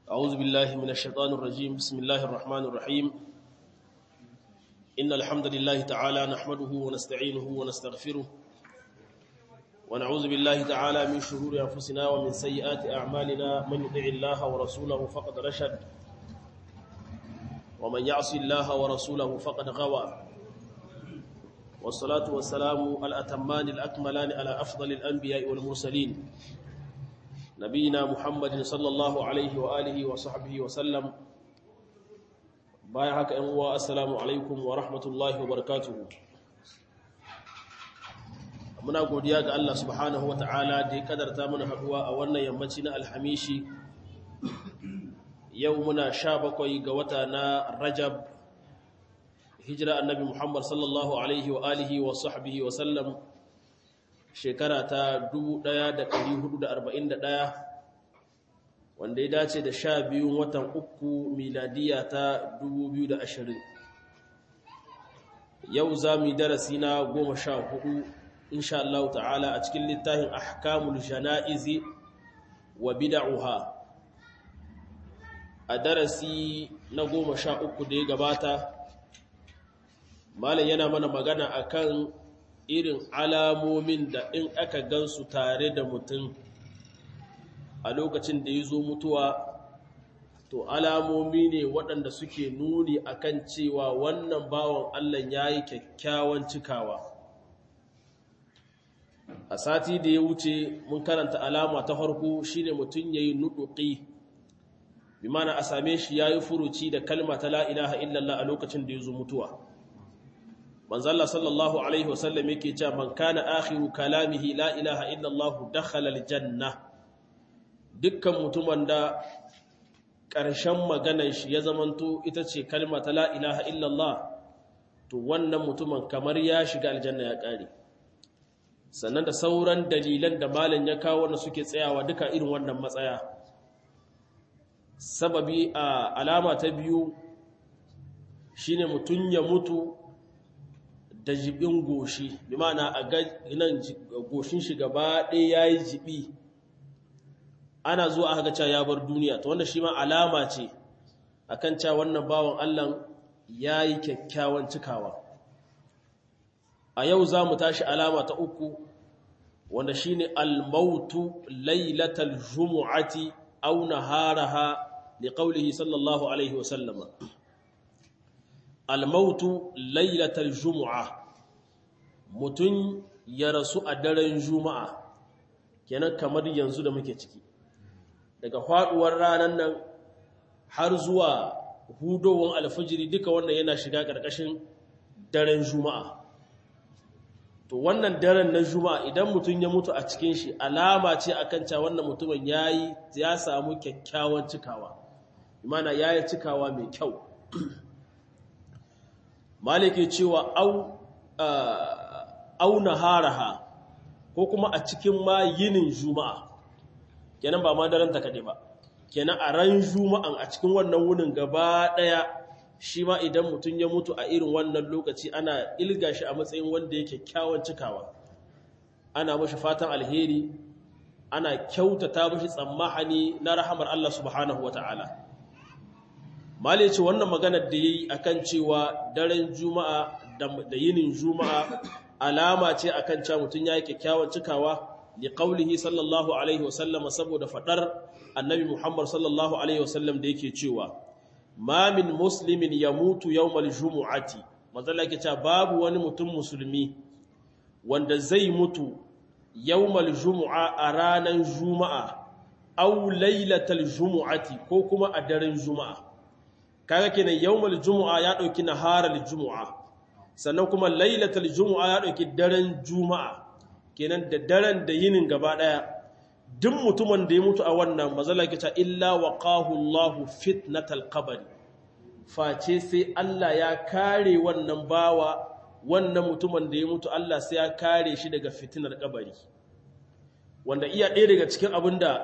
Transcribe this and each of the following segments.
أعوذ بالله من الشيطان الرجيم بسم الله الرحمن الرحيم إن الحمد لله تعالى نحمده ونستعينه ونستغفره ونعوذ بالله تعالى من شرور أنفسنا ومن سيئات أعمالنا من يطع الله ورسوله فقد رشد ومن يعص الله ورسوله فقد غوى والصلاة والسلام الأتمان الأكملان على أفضل الأنبياء والمرسلين نبينا محمد صلى الله عليه وآله وصحبه وسلم بايعك أنوا السلام عليكم ورحمة الله وبركاته muna godiya ga Allah subhanahu ta'ala da ya kadarta mana haduwa a wannan yammaci na alhamishi yau muna sha bakwai ga wata na rajab hijira annabi muhammad sallallahu alaihi wa alihi wa sahbihi wa sallam shekara ta 1441 wanda ya dace da sha biyun watan uku miladiya ta 2020 yau za mu yi darasi na goma sha hudu insha Allah ta'ala a cikin littafin ahkamul jana'izi wa bid'uha a darasi na goma sha uku da ya gabata malam yana mana magana akan irin alamomin da in aka gansu tare da mutum a lokacin da ya zo mutuwa to alamomi ne waɗanda suke nuni akan cewa wannan bawan Allah ya yi kyakkyawan cikawa a sati da ya wuce mun karanta alama ta farko shine mutum ya yi nuɗuƙi bi mana a same shi ya yi furuci da kalma ta la'ilaha illallah a lokacin da ya zo mutuwa manzalla sallallahu alaihi wasallam yake cewa man kana akhiru kalamihi la ilaha illallah dakhala aljanna dukkan mutumin da ƙarshen maganar shi ya zamanto ita ce kalma ta la ilaha illallah to wannan mutumin kamar ya shiga aljanna ya ƙare sannan da sauran dalilan da malam ya kawo wanda suke tsayawa duka irin wannan matsaya sababi a alama ta biyu shine mutum ya mutu da jibin goshi bi ma'ana a nan goshin shi gaba ɗaya ya yi jibi ana zuwa aka cewa ya bar duniya to wanda shi ma alama ce akan cewa wannan bawan Allah ya yi kyakkyawan cikawa a yau za mu tashi alama ta uku wanda shi ne almautu lailatal jumu'ati au naharaha li qawlihi sallallahu alaihi wasallama almautu lailatal jumu'a mutum ya rasu a daren juma'a kenan kamar yanzu da muke ciki daga faduwar ranar nan har zuwa hudowar alfajiri duka wannan yana shiga ƙarƙashin daren juma'a to wannan daren na juma'a idan mutum ya mutu a cikin shi alama ce akan cewa wannan mutumin yayi ya samu kyakkyawan cikawa imana yayi cikawa mai kyau malike cewa au au naharaha ko kuma a cikin ma yinin juma'a kenan ba ma daren ta kade ba kenan a ran juma'an a cikin wannan wunin gaba daya shi ma idan mutum ya mutu a irin wannan lokaci ana ilga shi a matsayin wanda yake kyawun cikawa ana mashi fatan alheri ana kyautata mashi tsammahani na rahamar Allah subhanahu wa ta'ala mali ce wannan maganar da ya yi a kan cewa daren juma'a da yinin juma'a alama ce a kan cewa mutum ya yi kyakkyawan cikawa li qaulihi sallallahu alaihi wasallam saboda fadar annabi muhammad sallallahu alaihi wasallam da yake cewa ma min muslimin ya mutu yawmal jumu'ati mazalla ke cewa babu wani mutum musulmi wanda zai mutu yawmal jumu'a a ranar juma'a aw lailatal jumu'ati ko kuma a daren juma'a kaga kenan yawmal jumu'a ya dauki naharal jumu'a sannan kuma lailatal jumu'a ya dauki daren juma'a kenan da daren da yinin gaba daya duk mutumin da ya mutu a wannan mazala ke ta illa wa ƙahullahu fitnatal qabri face sai Allah ya kare wannan bawa wannan mutumin da ya mutu Allah sai ya kare shi daga fitinar kabari wanda iya ɗaya daga cikin abin da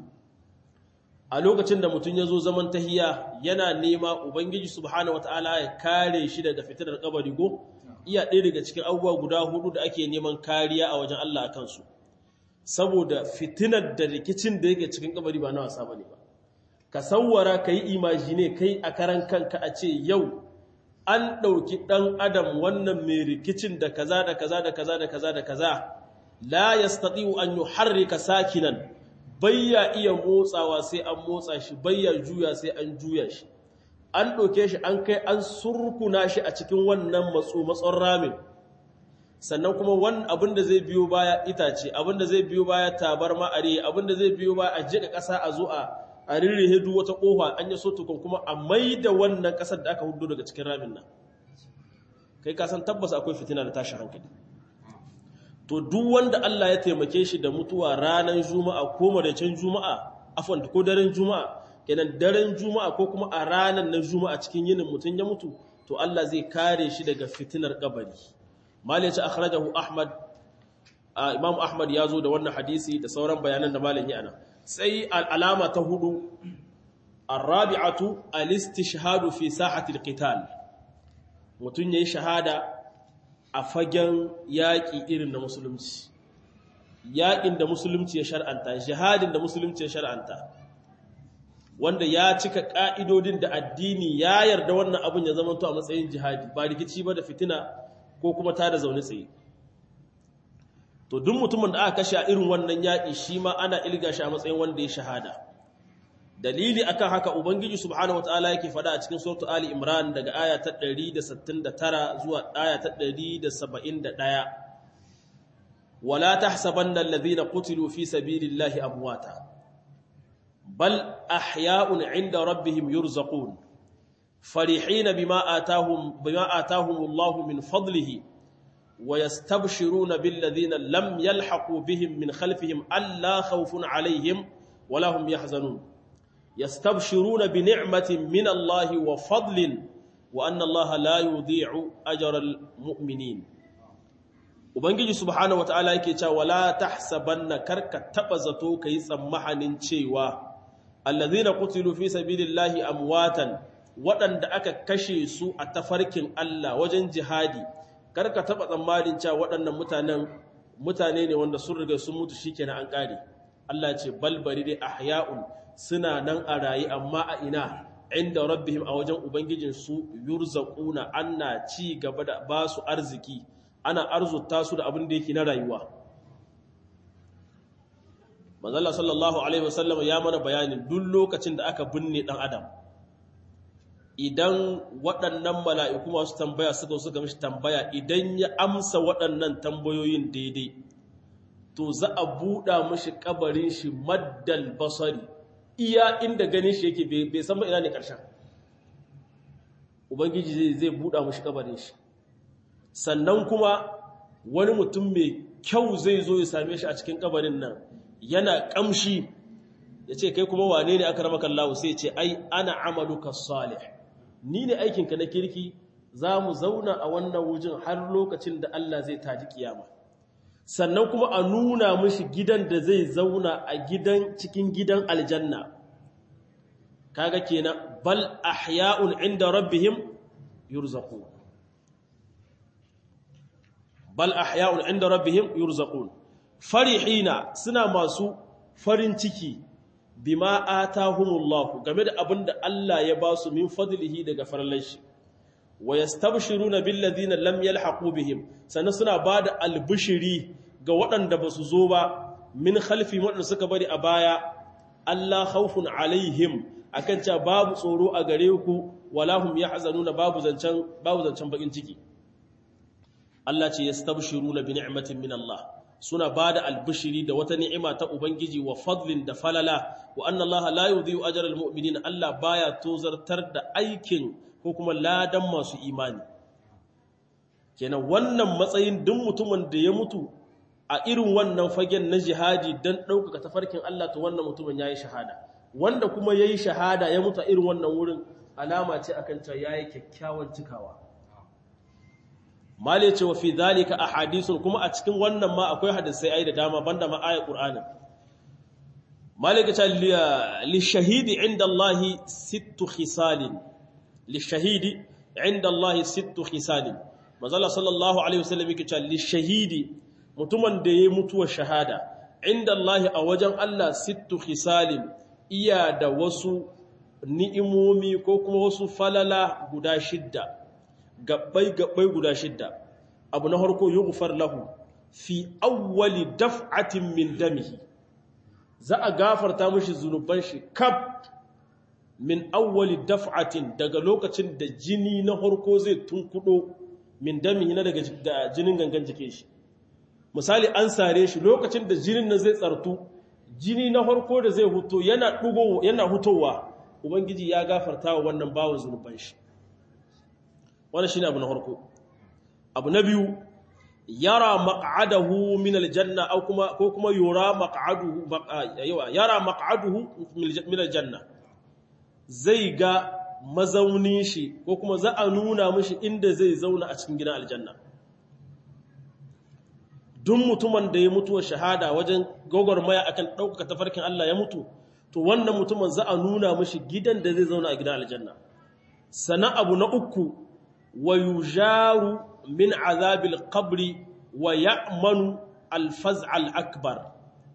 a lokacin da mutum ya zo zaman tahiya yana nema ubangiji subhanahu wataala ya kare shi daga fitinar kabari go iya ɗaya daga cikin abubuwa guda hudu da ake neman kariya a wajen Allah a kansu saboda fitinar da rikicin da yake cikin kabari ba na wasa bane ba ka sawwara ka yi imajine kai a karan kanka a ce yau an ɗauki ɗan adam wannan mai rikicin da kaza da kaza da kaza da kaza da kaza la yastati'u an yuharrika sakinan bayya iya motsawa sai an motsa shi bayya juya sai an juya shi an ɗauke shi an kai an surkuna shi a cikin wannan matso matson ramin sannan kuma wani abin da zai biyo baya itace abin da zai biyo baya tabar ma'ari abin da zai biyo baya a jiƙa ƙasa a zo a a rirrihe duk wata ƙofa an yi so tukun kuma a mai da wannan ƙasar da aka hudu daga cikin ramin nan kai ka san tabbas akwai fitina da tashi hankali to duk wanda Allah ya taimake shi da mutuwa ranar juma'a ko maraicen juma'a afwan ko daren juma'a kenan daren juma'a ko kuma a ranar na juma'a cikin yinin mutum ya mutu to Allah zai kare shi daga fitinar kabari malai ce akhrajahu ahmad imam ahmad ya zo da wannan hadisi da sauran bayanan da malam ya ana sai al'alama ta hudu arabi'atu al-istishhadu fi sahati al-qital mutun yayi shahada a fagen yaƙi irin na musulunci yaƙin da musulunci ya shar'anta jihadin da musulunci ya shar'anta wanda ya cika ƙa'idodin da addini ya yarda wannan abin ya zama a matsayin jihadi ba rikici ba da fitina ko kuma ta da zaune tsaye to duk mutumin da aka kashe a irin wannan yaƙi shi ma ana ilga shi a matsayin wanda ya shahada dalili akan haka ubangiji subhanahu wataala yake fada a cikin suratu ali imran daga aya ta 169 zuwa aya ta 171 wala tahsabanna alladhina qutilu fi sabilillahi amwata bal ahya'un 'inda rabbihim yurzaqun فرحين بما آتاهم بما آتاهم الله من فضله ويستبشرون بالذين لم يلحقوا بهم من خلفهم ألا خوف عليهم ولا هم يحزنون يستبشرون بنعمة من الله وفضل وأن الله لا يضيع أجر المؤمنين Ubangiji subhanahu wata'ala yake cewa wala tahsabanna karka taba zato kai tsammahanin cewa allazina qutilu fi sabilillahi amwatan waɗanda aka kashe su a tafarkin Allah wajen jihadi karka taɓa tsammanin cewa waɗannan mutanen mutane ne wanda sun riga sun mutu shikenan an ƙare Allah ce balbari dai ahya'un suna nan a rayi amma a ina inda rabbihim a wajen ubangijin su yurzaquna anna ci gaba da ba su arziki ana arzuta su da abin da yake na rayuwa manzala sallallahu alaihi wasallam ya mana bayanin duk lokacin da aka binne dan adam idan waɗannan mala'iku masu tambaya suka suka mishi tambaya idan ya amsa waɗannan tambayoyin daidai to za a buɗa mashi ƙabarin shi maddal basari iya inda ganin shi yake bai san ina ne ƙarshen ubangiji zai buɗa mashi ƙabarin shi sannan kuma wani mutum mai kyau zai zo ya same shi a cikin ƙabarin nan yana ƙamshi ya ce kai kuma wane ne aka rama kallahu sai ce ai ana amaluka salih ni ne aikinka na kirki za mu zauna a wannan wujin har lokacin da Allah zai taji kiyama sannan kuma a nuna mishi gidan da zai zauna a gidan cikin gidan aljanna kaga kenan bal ahya'un inda rabbihim yurzaqun bal ahya'un inda rabbihim yurzaqun farihina suna masu farin ciki bima atahumullahu game da abin da Allah ya ba su min fadlihi daga farallan shi wa yastabshiruna bil ladina lam yalhaqu bihim sannan suna bada albishiri ga waɗanda ba su zo ba min khalfi waɗanda suka bari a baya Allah khawfun alaihim akan cewa babu tsoro a gare ku wala hum yahzanuna babu zancan babu zancan bakin ciki Allah ce yastabshiruna bi ni'matin min Allah suna ba da albishiri da wata ni'ima ta Ubangiji wa fadlin da falala wa anna Allah la yudhi'u ajral mu'minin Allah baya tozartar da aikin ko kuma ladan masu imani kenan wannan matsayin duk mutumin da ya mutu a irin wannan fagen na jihadi dan ɗaukaka tafarkin Allah to wannan mutumin yayi shahada wanda kuma yayi shahada ya mutu a irin wannan wurin alama ce akan cewa yayi kyakkyawan cikawa mali ce wa fi zalika ahadithun kuma a cikin wannan ma akwai hadisai ai da dama banda ma ayat qur'ani malika ta li shahidi inda Allah sittu khisalin li shahidi inda Allah sittu khisalin manzala sallallahu alaihi wasallam yake cewa li shahidi mutumin da yayi mutuwar shahada inda Allah a wajen Allah sittu khisalin iya da wasu ni'imomi ko kuma wasu falala guda shidda gabbai gabbai guda shidda abu na harko yughfar lahu fi awwali daf'atin min damihi za a gafarta mishi zunuban shi kaf min awwali daf'atin daga lokacin da jini na harko zai tunkudo min damihi na daga jinin gangan jike shi misali an sare shi lokacin da jinin nan zai tsartu jini na harko da zai huto yana dugo yana hutowa ubangiji ya gafarta wa wannan bawan zunuban shi wannan shine abu na harko abu na biyu yara maq'adahu min aljanna aw kuma ko kuma yura maq'aduhu yawa yara maq'aduhu min aljanna zai ga mazaunin shi ko kuma za a nuna mishi inda zai zauna a cikin gidan aljanna duk mutumin da ya mutuwa shahada wajen gwagwarmaya akan ɗaukaka tafarkin Allah ya mutu to wannan mutumin za a nuna mishi gidan da zai zauna a gidan aljanna sana abu na uku wa yujaru min azabil qabri wa ya'manu al-faz' al-akbar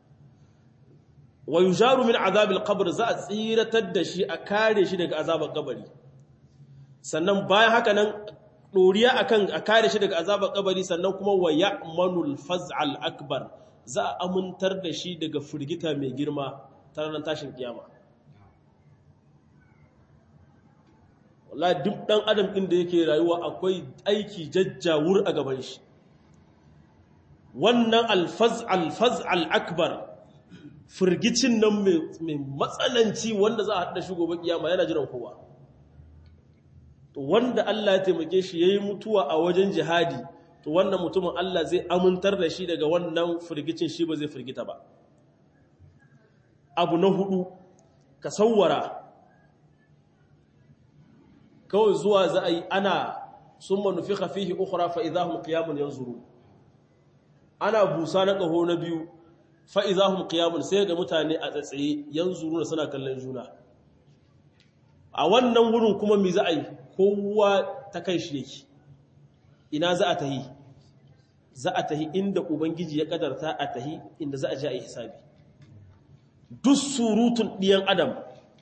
wa yujaru min azabil qabr za a tsiratar da shi a kare shi daga azabar kabari sannan bayan haka nan doriya akan a kare shi daga azabar kabari sannan kuma wa ya'manu al-faz' al-akbar za a amintar da shi daga firgita mai girma ta ranar tashin kiyama wallahi duk dan adam din da yake rayuwa akwai aiki jajjawur a gaban shi wannan alfaz alfaz al-akbar firgicin nan mai matsananci wanda za a haɗa shi gobe kiyama yana jiran kowa to wanda Allah ya taimake shi yayi mutuwa a wajen jihadi to wannan mutumin Allah zai amintar da shi daga wannan firgicin shi ba zai firgita ba abu na hudu ka sawwara kawai zuwa za a yi ana sun manufi fihi ukura fa'izahun ƙiyamun yanzuru ana busa na ƙaho na biyu fa'izahun ƙiyamun sai ga mutane a tsatsaye yanzuru da suna kallon juna a wannan wurin kuma mi za a yi kowa ta kai shi yake ina za a tahi za a tahi inda ubangiji ya ƙadarta a tahi inda za a ji a yi hisabi duk surutun ɗiyan adam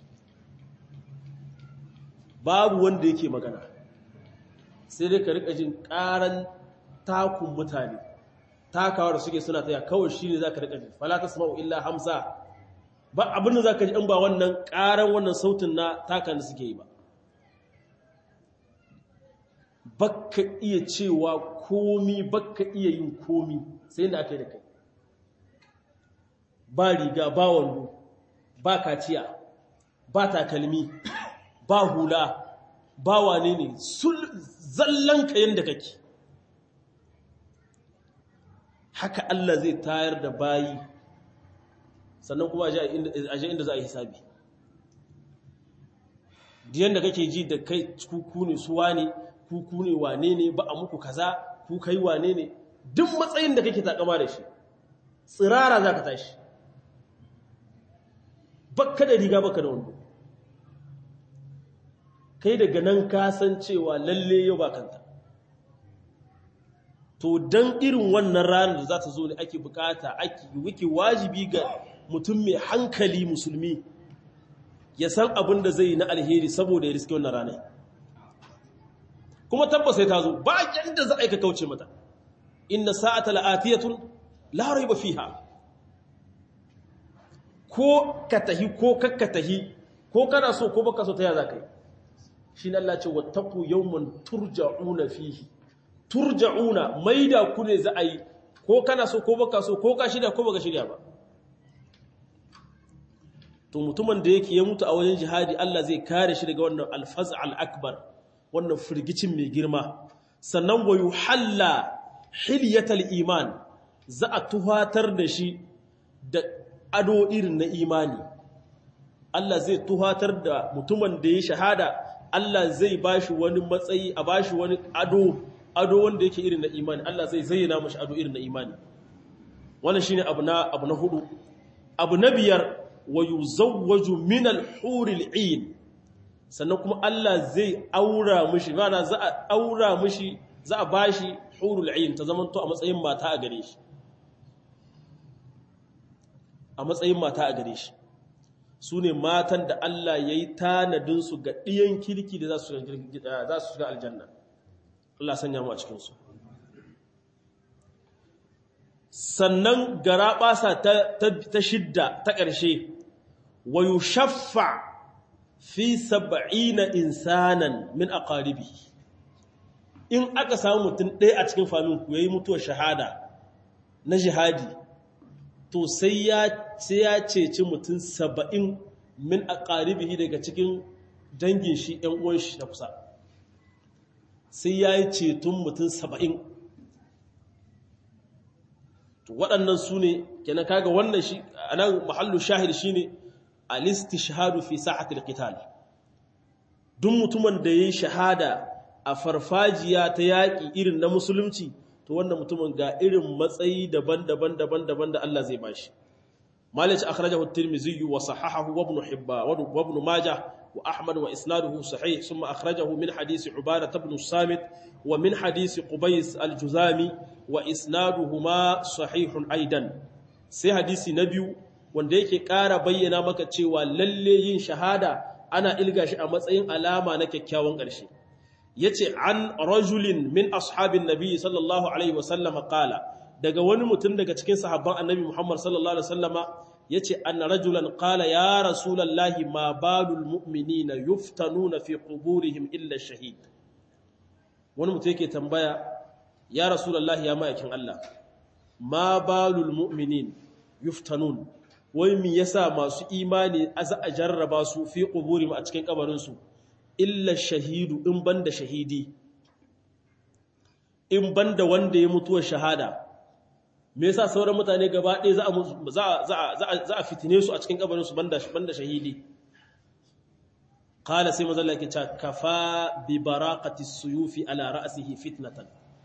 babu wanda yake magana sai dai ka rika jin karan takun mutane takawa da suke suna taya kawai shi ne za ka rika ji falata sama'u illa hamsa ba abin da za ka ji in ba wannan karan wannan sautin na takan da suke yi ba bakka iya cewa komi bakka iya yin komi sai da aka yi da kai ba riga ba wando ba kaciya ba takalmi ba hula ba wane ne zallanka yadda kake haka Allah zai tayar da bayi sannan kuma a je inda za a yi hisabi diyan da kake ji da kai kuku ne su wane kuku ne wane ne ba a muku kaza ku kai wane ne duk matsayin da kake takama da shi tsirara za ka tashi bakka da riga bakka da wando kai daga nan kasancewa lalle yau ba kanta to don irin wannan ranar da za ta zo ne ake bukata ake wiki wajibi ga mutum mai hankali musulmi ya san abin da zai yi na alheri saboda ya riske wannan ranar kuma tabbas sai ta zo ba yadda za a yi ka kauce mata inna sa'ata la'atiyatun la raiba fiha ko ka tahi ko kakka tahi ko kana so ko baka so ta ya za ka yi shi ne Allah ce wattaku yawman turja'una fihi turja'una maida ku ne za a yi ko kana so ko baka so ko ka shirya ko baka shirya ba to mutumin da yake ya mutu a wajen jihadi Allah zai kare shi daga wannan alfaz al-akbar wannan firgicin mai girma sannan wa yuhalla hilyatal iman za a tuhatar da shi da ado irin na imani Allah zai tuhatar da mutumin da ya shahada Allah zai bashi wani matsayi a bashi wani ado ado wanda yake irin na imani Allah zai zayyana mashi ado irin na imani wannan shine abu na abu na hudu abu na biyar wa yuzawwaju min al-huril 'ain sannan kuma Allah zai aura mishi mana za a aura mishi za a bashi hurul 'ain ta zamanto a matsayin mata a gare shi a matsayin mata a gare shi su ne matan da Allah ya yi tanadinsu ga ɗiyan kirki da za su shiga aljanna Allah sanya mu a cikinsu sannan gara ɓasa ta shidda ta ƙarshe wa yi shaffa fi saba'ina insanan min aqaribi in aka samu mutum ɗaya a cikin faminku ya yi mutuwar shahada na jihadi to sai ya ceci mutum saba'in min aqaribihi daga cikin dangin shi ‘yan uwan shi na kusa sai ya yi ceton mutum saba'in waɗannan su ne kenan kaga wannan shi a nan mahallu shahid shi ne alisti shahadu fi sa'atul qital duk mutumin da ya yi shahada a farfajiya ta yaƙi irin na musulunci to wannan mutumin ga irin matsayi daban-daban daban-daban da Allah zai bashi malice akhrajahu at-tirmidhi wa sahahahu wa ibn hibba wa ibn majah wa ahmad wa isnaduhu sahih thumma akhrajahu min hadisi ubadah ibn samit wa min hadisi qubais al-juzami wa isnaduhuma sahihun aidan sai hadisi na biyu wanda yake ƙara bayyana maka cewa lalle yin shahada ana ilga shi a matsayin alama na kyakkyawan ƙarshe yace an rajulin min ashabin nabi sallallahu alaihi wasallam qala daga wani mutum daga cikin sahabban annabi Muhammad sallallahu alaihi wasallama yace anna rajulan qala ya rasulullahi ma balul mu'minina yuftanuna fi quburihim illa shahid wani mutum yake tambaya ya rasulullahi ya ma'aikin Allah ma balul mu'minin yuftanun wai me yasa masu imani aza a jarraba su fi quburihim a cikin kabarin su illa shahidu in banda shahidi in banda wanda ya mutuwa shahada me yasa sauran mutane gaba ɗaya za a za a fitine su a cikin kabarin su banda banda shahidi qala sai manzo Allah yake cewa kafa bi baraqati suyufi ala ra'sihi fitnatan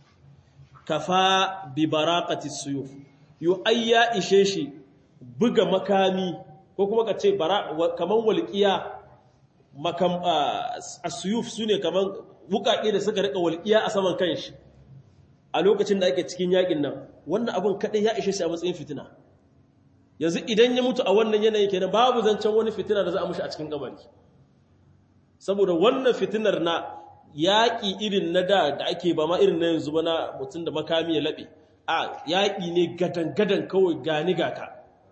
kafa bi baraqati suyuf yu ayya ishe shi buga makami ko kuma ka ce kaman walqiya makam asuyuf sune kaman wukake da suka rika walqiya a saman kanshi a lokacin da ake cikin yakin nan wannan abun kadai ya ishe shi a matsayin fitina yanzu idan ya mutu a wannan yanayi kenan babu zancen wani fitina da za a mushi a cikin kabari saboda wannan fitinar na yaƙi irin na da da ake ba ma irin na yanzu ba na mutum da makami ya laɓe a yaƙi ne gadan-gadan kawai gani gaka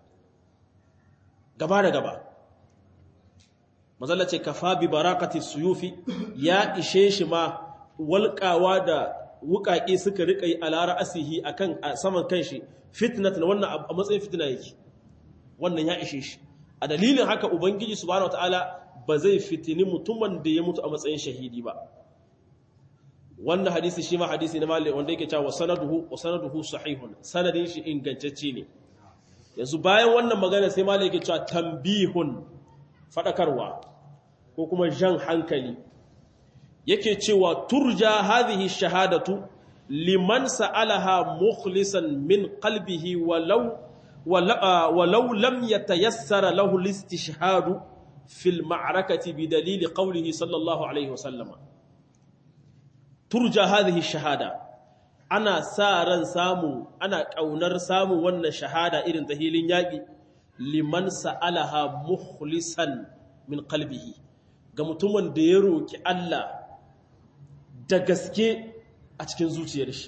gaba da gaba mazalla ce kafa bi barakati suyufi ya ishe shi ma walƙawa da wuƙaƙe suka riƙa yi alara asihi a kan saman kan shi fitnat na wannan a matsayin fitina yake wannan ya ishe shi a dalilin haka ubangiji subhanahu wataala ba zai fitini mutumin da ya mutu a matsayin shahidi ba wannan hadisi shi ma hadisi na malik wanda yake cewa sanaduhu wa sanaduhu sahihun sanadin shi ingantacce ne yanzu bayan wannan magana sai malik yake cewa tambihun fadakarwa ko kuma jan hankali yake cewa turja hadhihi shahadatu liman sa'alaha mukhlisan min qalbihi walau walau lam yatayassara lahu al-istishhadu fil ma'rakati bidalil qawlihi sallallahu alayhi wasallam turja hadhihi shahada ana sa ran samu ana kaunar samu wannan shahada irin ta hilin yaki liman sa'alaha mukhlisan min qalbihi ga mutumin da ya roki Allah da gaske a cikin zuciyar shi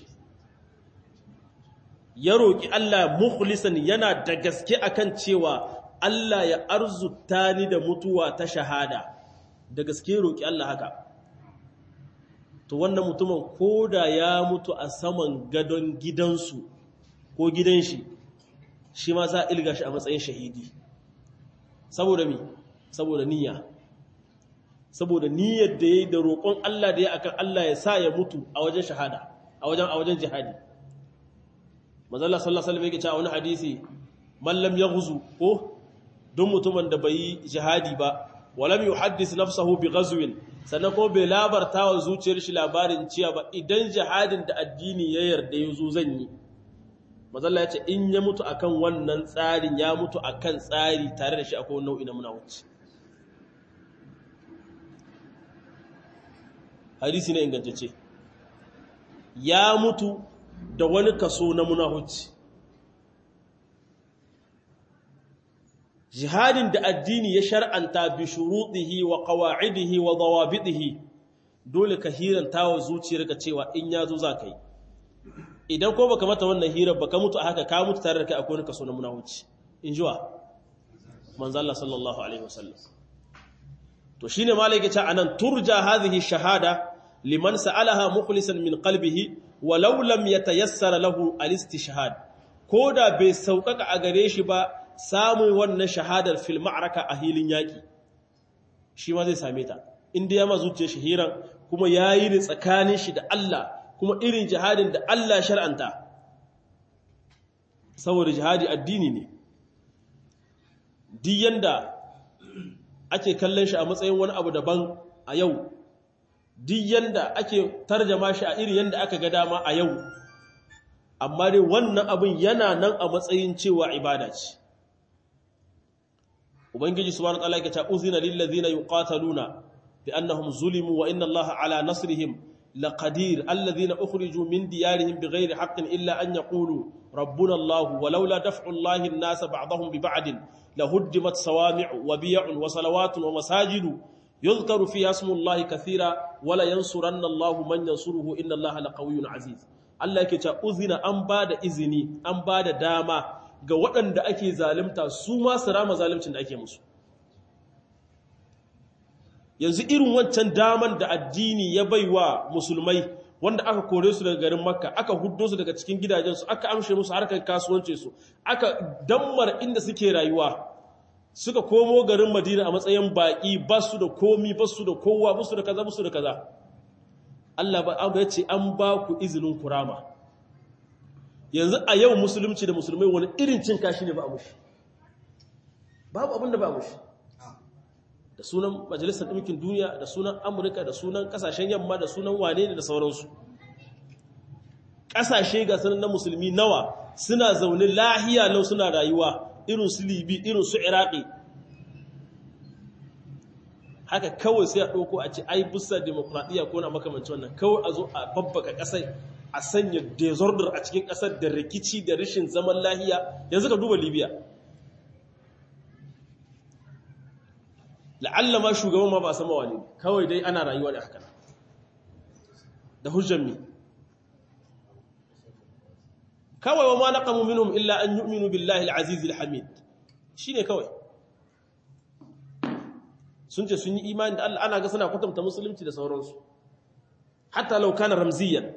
ya roƙi Allah mukhlisan yana da gaske akan cewa Allah ya arzuta ni da mutuwa ta shahada da gaske roƙi Allah haka to wannan mutumin koda ya mutu a saman gadon gidansu ko gidan shi shi ma za a ilga shi a matsayin shahidi saboda mi saboda niyya saboda niyyar da ya yi da roƙon Allah da ya akan Allah ya sa ya mutu a wajen shahada a wajen a wajen jihadi mazalla sallallahu alaihi wasallam yake cewa wani hadisi man lam yaghzu ko don mutumin da bai yi jihadi ba walam yuhaddis nafsahu bi ghazwin sannan ko bai labarta wa zuciyar shi labarin cewa ba idan jihadin da addini ya yarda yazo zan yi mazalla ya ce in ya mutu akan wannan tsarin ya mutu akan tsari tare da shi akwai nau'i na munawuci hadisi na ingantacce ya mutu da wani kaso na munahuci jihadin da addini ya shar'anta bi shurutihi wa qawa'idihi wa dawabidihi dole ka hiranta wa zuciyarka cewa in yazo za ka yi idan ko baka mata wannan hirar baka mutu a haka ka mutu tare da kai akwai kaso na munafici in jiwa manzo Allah sallallahu alaihi wasallam to shine malai yake cewa anan turja hadhihi shahada liman sa'alaha mukhlisan min qalbihi walau lam yatayassar lahu al-istishhad koda bai saukaka a gare shi ba samun wannan shahadar fil ma'araka a hilin yaki shi ma zai same ta inda ya ma zuciyar shi hiran kuma yayi ne tsakanin shi da Allah kuma irin jihadin da Allah shar'anta saboda jihadi addini ne duk yanda ake kallon shi a matsayin wani abu daban a yau duk yanda ake tarjama shi a iri yanda aka ga dama a yau amma dai wannan abin yana nan a matsayin cewa ibada ce ubangiji subhanahu wataala yake ta uzina lil ladina yuqataluna bi annahum zulimu wa inna allaha ala nasrihim laqadir alladhina ukhriju min diyarihim bighayri haqqin illa an yaqulu rabbuna allah walaula daf'u allahi an-nasa ba'dahum bi ba'din lahuddimat sawami'u wa biy'un wa salawatun wa masajidu yuzkaru fiha ismu allahi kathira wala yansuranna allahu man yansuruhu inna allaha laqawiyyun aziz Allah yake cewa uzina an bada izini an bada dama ga waɗanda ake zalimta su ma su rama zalimcin da ake musu yanzu irin wancan daman da addini ya baiwa musulmai wanda aka kore su daga garin makka aka huddo su daga cikin gidajensu aka amshe musu harkar kasuwanci su aka dammar inda suke rayuwa suka komo garin madina a matsayin baƙi ba su da komi ba su da kowa ba su da kaza ba su da kaza Allah ba ya ce an ba ku izinin kurama yanzu a yau musulunci da musulmai wani irin cin kashi ne ba a mushi babu abin da ba a mushi da sunan majalisar ɗinkin duniya da sunan amurka da sunan ƙasashen yamma da sunan wane ne da sauransu ƙasashe ga sanar na musulmi nawa suna zaune lahiya lau suna rayuwa irin su libi irin su iraki haka kawai sai a ɗauko a ce ai bisa demokradiyya ko na makamanci wannan kawai a zo a babbaka ƙasai a sanya disorder a cikin ƙasar da rikici da rashin zaman lahiya yanzu ka duba libya la'alla ma shugaban ma ba sama wani kawai dai ana rayuwa da haka da hujjan mi kawai wa ma naqamu minhum illa an yu'minu billahi al-aziz al-hamid shine kawai sun ce sun yi imani da Allah ana ga suna kwatanta musulunci da sauransu hatta law kana ramziyan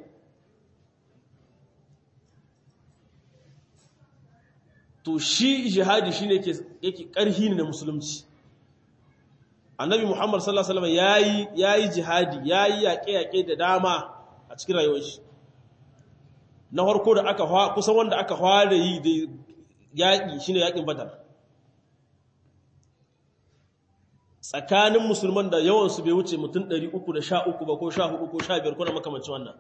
to shi jihadi shine yake yake karhi ne na musulunci annabi muhammad sallallahu alaihi wasallam yayi yayi jihadi yayi yaƙe-yaƙe da dama a cikin rayuwar shi na farko da aka kusan wanda aka fara yi da yaƙi shine yaƙin badar tsakanin musulman da yawansu bai wuce mutum 313 ba ko 14 ko 15 ko na makamancin wannan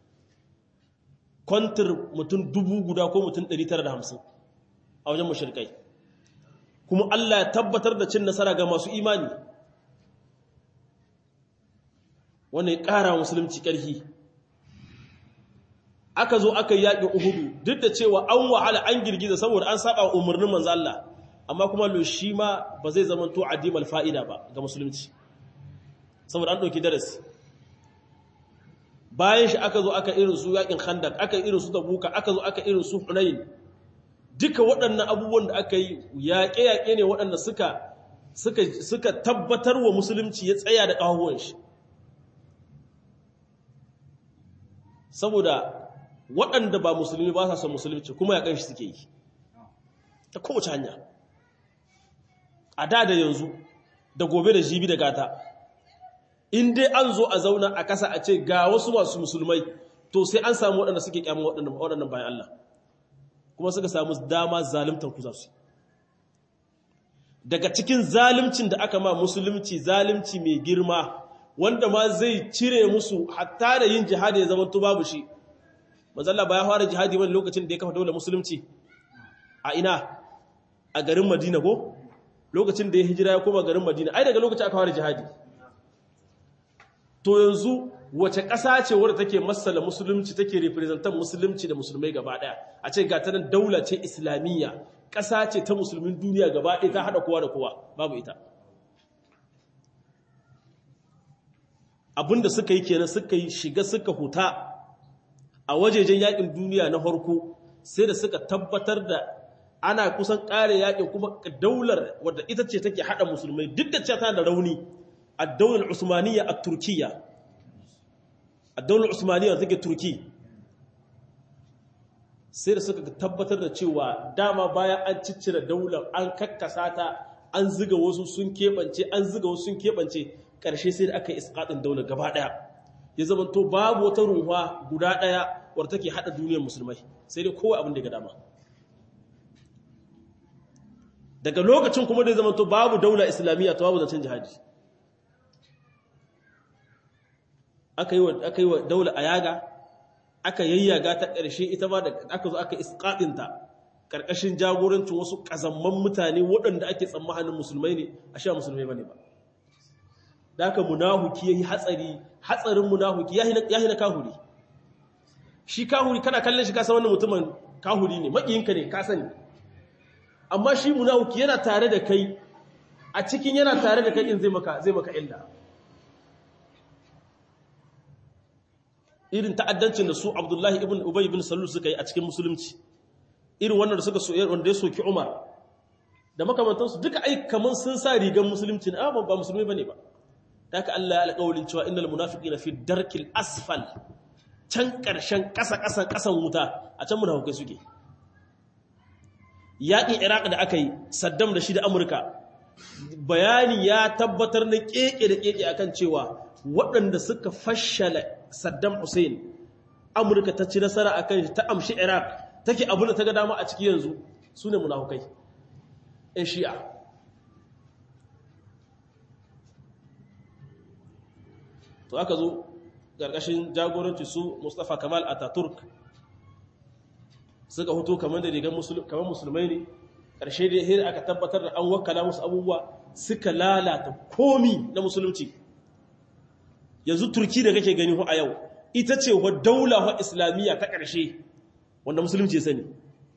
kwantar mutum dubu guda ko mutum 950 a wajen mashirkai kuma Allah ya tabbatar da cin nasara ga masu imani wannan ya ƙara musulunci ƙarfi aka zo aka yi yaƙin uhudu duk da cewa an wahala an girgiza saboda an saba umarnin manzo Allah amma kuma lo shi ma ba zai zama to adimal fa'ida ba ga musulunci saboda an ɗauki darasi bayan shi aka zo aka irin su yaƙin khandak aka irin su tabuka aka zo aka irin su hunain duka waɗannan abubuwan da aka yi yaƙe-yaƙe ne waɗanda suka suka suka tabbatar wa musulunci ya tsaya da ƙahuwan shi saboda waɗanda ba musulmi ba sa son musulunci kuma ya ƙanshi suke yi ta kowace hanya a da da yanzu da gobe da jibi da gata in dai an zo a zauna a kasa a ce ga wasu masu musulmai to sai an samu waɗanda suke kyamun waɗannan bayan Allah kuma suka samu dama zalimtar ku za su daga cikin zalimcin da aka ma musulunci zalimci mai girma wanda ma zai cire musu hatta da yin jihadi ya zama to babu shi manzalla ba ya fara jihadi wani lokacin da ya kafa daular musulunci a ina a garin madina ko lokacin da ya hijira ya koma garin madina ai daga lokacin aka fara jihadi to yanzu wace ƙasa ce wadda take masala musulunci take representan musulunci da musulmai gaba ɗaya a ce ga tanan daula ce islamiyya ƙasa ce ta musulmin duniya gaba ɗaya ta haɗa kowa da kowa babu ita abinda suka yi kenan suka yi shiga suka huta a wajejen yakin duniya na farko sai da suka tabbatar da ana kusan ƙare yakin kuma daular wadda ita ce take haɗa musulmai duk da cewa da rauni a daular usmaniya a turkiya a daular usmaniya da take turki sai da suka tabbatar da cewa dama bayan an ciccire daular an kakkasa ta an ziga wasu sun keɓance an ziga wasu sun keɓance ƙarshe sai da aka yi iskaɗin daular gaba ɗaya ya zama to babu wata ruwa guda ɗaya wadda take haɗa duniyar musulmai sai dai kowa abin da ga dama daga lokacin kuma da ya zama to babu daula islamiyya ta babu zancen jihadi aka yi wa daula a yaga aka yayyaga ta ƙarshe ita ma da aka zo aka iskaɗinta ƙarƙashin jagorancin wasu ƙazamman mutane waɗanda ake tsammanin musulmai ne a sha musulmai ba ne ba da aka munahuki ya yi hatsari hatsarin munahuki ya yi na kahuri shi kahuri kana kallon shi kasa wannan mutumin kahuri ne maƙiyinka ne ka sani amma shi munahuki yana tare da kai a cikin yana tare da kai in zai maka zai maka illa irin ta'addancin da su Abdullahi ibn Ubay ibn Salul suka yi a cikin musulunci irin wannan da suka so wanda ya soki Umar da makamantansu duka ai kaman sun sa rigan musulunci ne amma ba musulmi bane ba haka Allah ya alƙawarin cewa innal munafiqina fi darkil asfal can ƙarshen ƙasa ƙasan ƙasan wuta a can munafikai suke yaƙin Iraq da aka yi Saddam da shi da Amurka bayani ya tabbatar na keke da keke akan cewa waɗanda suka fashala Saddam Hussein Amurka ta ci nasara akan shi ta amshi Iraq take abin da ta ga dama a ciki yanzu su ne munafukai ‘yan shi'a to aka zo ƙarƙashin jagoranci su Mustapha Kamal Ataturk suka hoto kamar da rigar kamar musulmai ne ƙarshe da hira aka tabbatar da an wakala musu abubuwa suka lalata komi na musulunci yanzu turki da kake gani a yau ita ce wa daula wa islamiyya ta ƙarshe wanda musulunci ya sani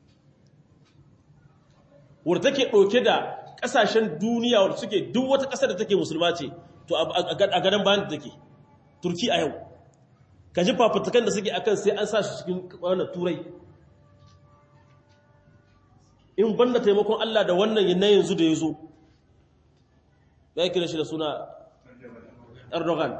wadda take ɗauke da ƙasashen duniya wadda suke duk wata ƙasar da take musulma ce to a gadon bayan da take turki a yau ka ji fafutukan da suke akan sai an sa shi cikin wannan turai in banda taimakon Allah da wannan na yanzu da ya zo ya kira shi da suna Erdogan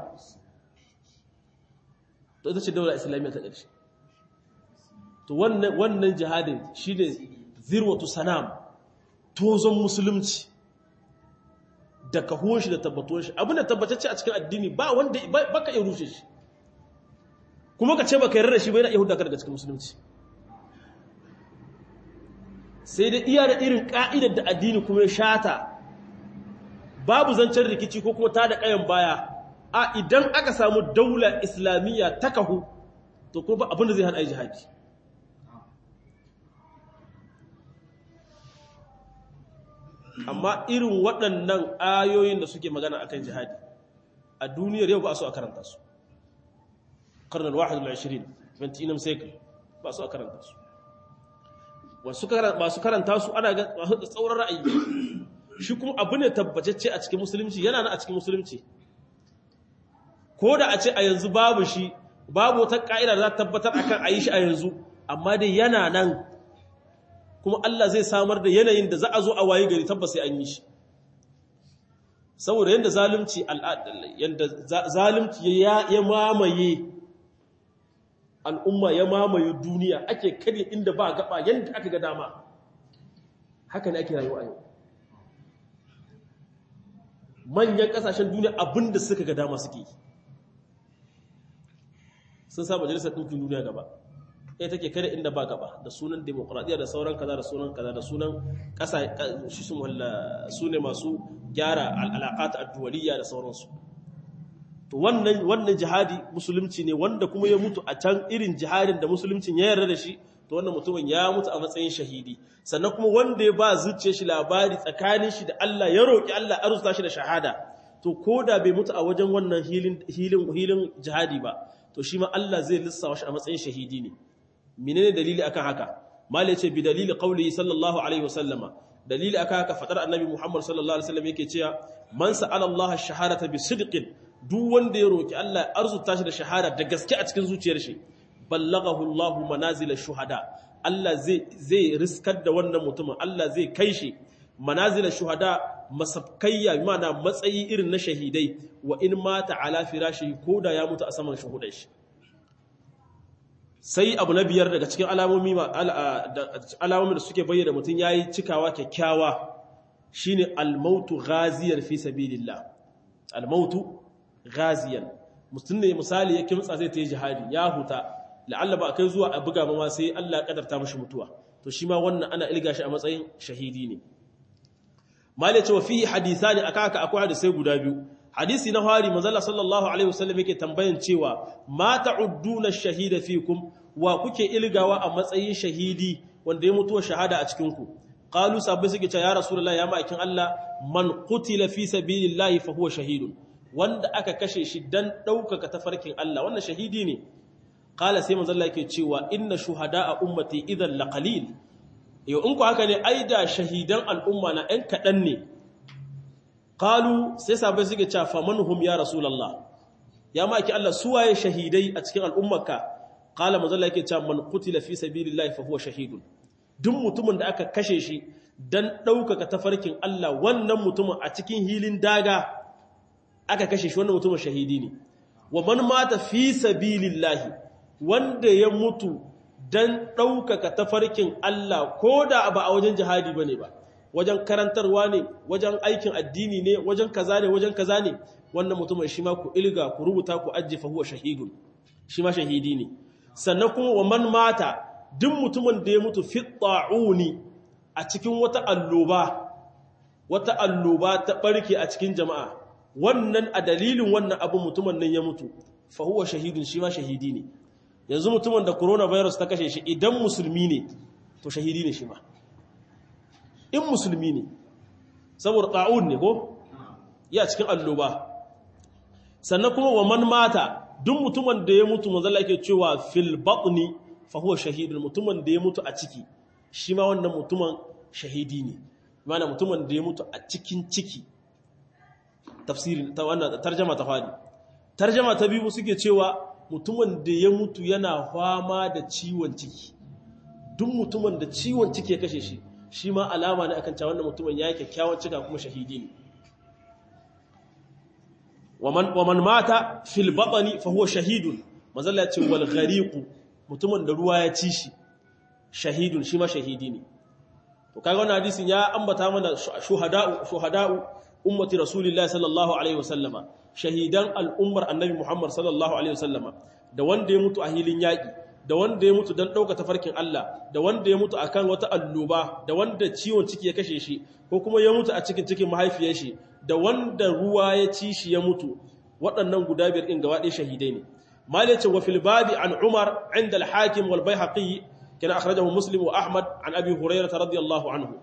to ita ce daular islamiyya ta ƙarshe to wannan jihadin shi ne zirwatu sanam tozon musulunci da kahuwan shi da tabbatuwan shi abin da tabbatacce a cikin addini ba wanda baka iya rushe shi kuma ka ce baka yarda da shi bai na iya hudu daga cikin musulunci sai dai iya da irin ka'idar da addini kuma ya shata babu zancen rikici ko kuma ta da ƙayan baya a idan aka samu daula islamiyya ta kahu to kuma abin da zai hana jihadi amma irin waɗannan ayoyin da suke magana akan jihadi a duniyar yau ba su a karanta su karnar wahid al-20 21 cycle ba su a karanta su masu karanta su ana ga masu tsauran ra'ayi shi kuma abu ne tabbatacce a cikin musulunci yana nan a cikin musulunci ko da a ce a yanzu babu shi babu wata ka'ida da za ta tabbatar akan a yi shi a yanzu amma dai yana nan kuma Allah zai samar da yanayin da za a zo a waye gari tabbas sai an yi shi saboda yadda zalunci yadda zalunci ya mamaye al'umma ya mamaye duniya ake karye inda ba gaba yadda aka ga dama haka ne ake rayuwa yau manyan kasashen duniya abinda suka ga dama suke sun sa majalisar ɗinkin duniya gaba ɗaya take kare inda ba gaba da sunan demokuraɗiyya da sauran kaza da sunan kaza da sunan ƙasa shi sun walla su ne masu gyara al'alaƙata addu'aliyya da sauransu to wannan wannan jihadi musulunci ne wanda kuma ya mutu a can irin jihadin da musuluncin ya yarda da shi to wannan mutumin ya mutu a matsayin shahidi sannan kuma wanda ya ba zuciyar shi labari tsakanin shi da Allah ya roki Allah arzuta shi da shahada to koda bai mutu a wajen wannan hilin hilin hilin jihadi ba to shi ma Allah zai lissawa shi a matsayin shahidi ne menene dalili akan haka mali ce bi dalili qawli sallallahu alaihi wasallama dalili aka haka fadar annabi Muhammad sallallahu alaihi wasallam yake cewa man sa'ala Allah ash-shahadata bi sidqin duk wanda ya roki Allah ya arzuta shi da shahada da gaske a cikin zuciyar shi ballaghahu Allah manazil ash-shuhada Allah zai zai riskar da wannan mutumin Allah zai kai shi manazil ash-shuhada masabkayya mana matsayi irin na shahidai wa in mata ala firashi koda ya mutu a saman shuhudai shi sai abu na biyar daga cikin alamomi alamomi da suke bayyana mutum yayi cikawa kyakkyawa shine al-mautu ghaziyan fi sabilillah al-mautu ghaziyan mutum ne misali ya kimtsa zai tayi jihadi ya huta la'alla ba kai zuwa a buga ma sai Allah ya kadarta mishi mutuwa to shi ma wannan ana ilga shi a matsayin shahidi ne malai cewa fihi hadithani akaka akwai hadisai guda biyu hadisi na hari manzala sallallahu alaihi wasallam yake tambayan cewa ma ta'udduna ash-shahida fikum wa kuke ilgawa a matsayin shahidi wanda ya mutuwa shahada a cikin ku qalu sabbi suke cewa ya rasulullahi ya ma'aikin Allah man qutila fi sabilillahi fa huwa shahidun wanda aka kashe shi dan daukaka tafarkin Allah wannan shahidi ne qala sai manzala yake cewa inna shuhada'a ummati idan laqalil yau in ku haka ne ai da shahidan al'umma na ɗan kaɗan ne Kalu sai sabai suke cewa famanhum ya rasulullah ya maki Allah suwaye shahidai a cikin al'ummarka qala manzalla yake cewa man qutila fi sabilillahi fa huwa shahidun duk mutumin da aka kashe shi dan daukaka tafarkin Allah wannan mutumin a cikin hilin daga aka kashe shi wannan mutumin shahidi ne wa man mata fi sabilillahi wanda ya mutu dan daukaka tafarkin Allah koda ba a wajen jihadi bane ba wajen karantarwa ne wajen aikin addini ne wajen kaza ne wajen kaza ne wannan mutumin shi ma ku ilga ku rubuta ku ajjefa huwa shahidun shi ma shahidi ne sannan kuma wa man mata duk mutumin da ya mutu fi ta'uni a cikin wata alloba wata alloba ta barke a cikin jama'a wannan a dalilin wannan abu mutumin nan ya mutu fa huwa shahidun shi ma shahidi ne yanzu mutumin da coronavirus ta kashe shi idan musulmi ne to shahidi ne shi ma in musulmi ne saboda ta'un ne ko ya cikin alloba sannan kuma wa man mata duk mutumin da ya mutu manzala yake cewa fil batni fa huwa shahidun mutumin da ya mutu a ciki shi ma wannan mutumin shahidi ne mana mutumin da ya mutu a cikin ciki tafsirin ta wannan tarjuma ta fadi tarjuma ta biyu suke cewa mutumin da ya mutu yana fama da ciwon ciki duk mutumin da ciwon ciki ya kashe shi shi ma alama ne akan cewa wannan mutumin ya yi kyakkyawan cika kuma shahidi ne wa man mata fil batni fa huwa shahidun manzalla ce wal ghariqu mutumin da ruwa ya ci shi shahidun shi ma shahidi ne to kaga wannan hadisin ya ambata mana shuhada'u shuhada'u ummati rasulillahi sallallahu alaihi wasallama shahidan al'ummar annabi muhammad sallallahu alaihi wasallama da wanda ya mutu a hilin yaki da wanda ya mutu don ɗauka tafarkin Allah da wanda ya mutu akan wata alluba da wanda ciwon ciki ya kashe shi ko kuma ya mutu a cikin cikin mahaifiyar shi da wanda ruwa ya ci shi ya mutu waɗannan guda biyar ɗin gaba ɗaya shahidai ne mali ce wa fil babi an umar inda al-hakim wal baihaqi kana akhrajahu muslim wa ahmad an abi hurairah radiyallahu anhu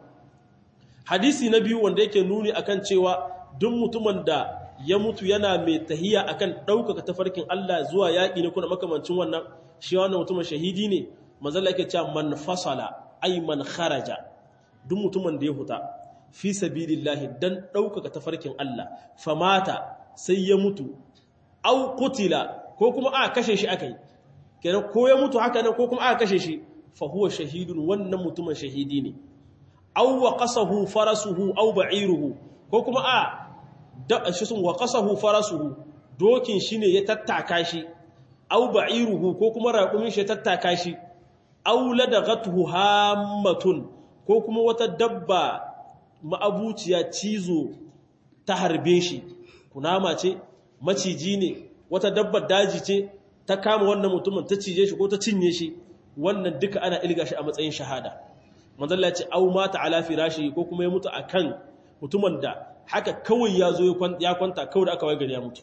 hadisi na biyu wanda yake nuni akan cewa duk mutumin da ya mutu yana mai tahiya akan ɗaukaka tafarkin Allah zuwa yaƙi ne kuna makamancin wannan shi wannan mutumin shahidi ne manzala yake cewa man fasala ay man kharaja duk mutumin da ya huta fi sabilillahi dan ɗaukaka tafarkin Allah famata sai ya mutu au qutila ko kuma aka kashe shi akai kenan ko ya mutu haka nan ko kuma aka kashe shi fa huwa shahidun wannan mutumin shahidi ne aw waqasahu farasuhu aw ba'iruhu ko kuma a da shi sun waqasahu farasuhu dokin shine ya tattaka shi aw ba'iruhu ko kuma raƙumin shi ya tattaka shi aw ladaghathu hammatun ko kuma wata dabba ma'abuciya cizo ta harbe shi kunama ce maciji ne wata dabbar daji ce ta kama wannan mutumin ta cije shi ko ta cinye shi wannan duka ana ilga shi a matsayin shahada manzalla ce au mata ala firashi ko kuma ya mutu akan mutumin da haka kawai ya zo ya kwanta kawai da aka wai gari ya mutu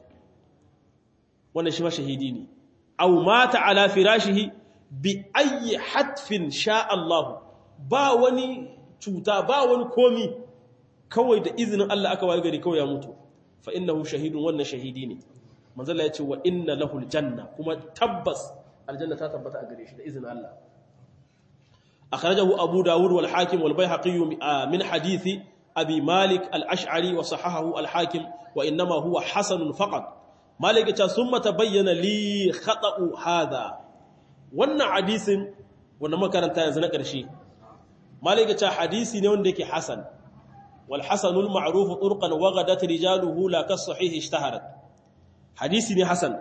wannan shi ma shahidi ne au mata ala firashihi bi ayi hatfin sha Allah ba wani cuta ba wani komi kawai da izinin Allah aka wai gari kawai ya mutu fa innahu shahidun wannan shahidi ne manzalla ya ce wa inna lahul janna kuma tabbas aljanna ta tabbata a gare shi da izinin Allah akhrajahu abu dawud wal hakim wal bayhaqi min hadithi abi malik al-ash'ari wa sahahahu al-hakim wa innama huwa hasanun faqat malik ta summa tabayyana li khata'u hadha wannan hadisin wanda makaranta yanzu na ƙarshe malik ta hadisi ne wanda yake hasan wal hasanul ma'ruf turqan wa ghadat rijaluhu la kas sahih ishtaharat hadisi ne hasan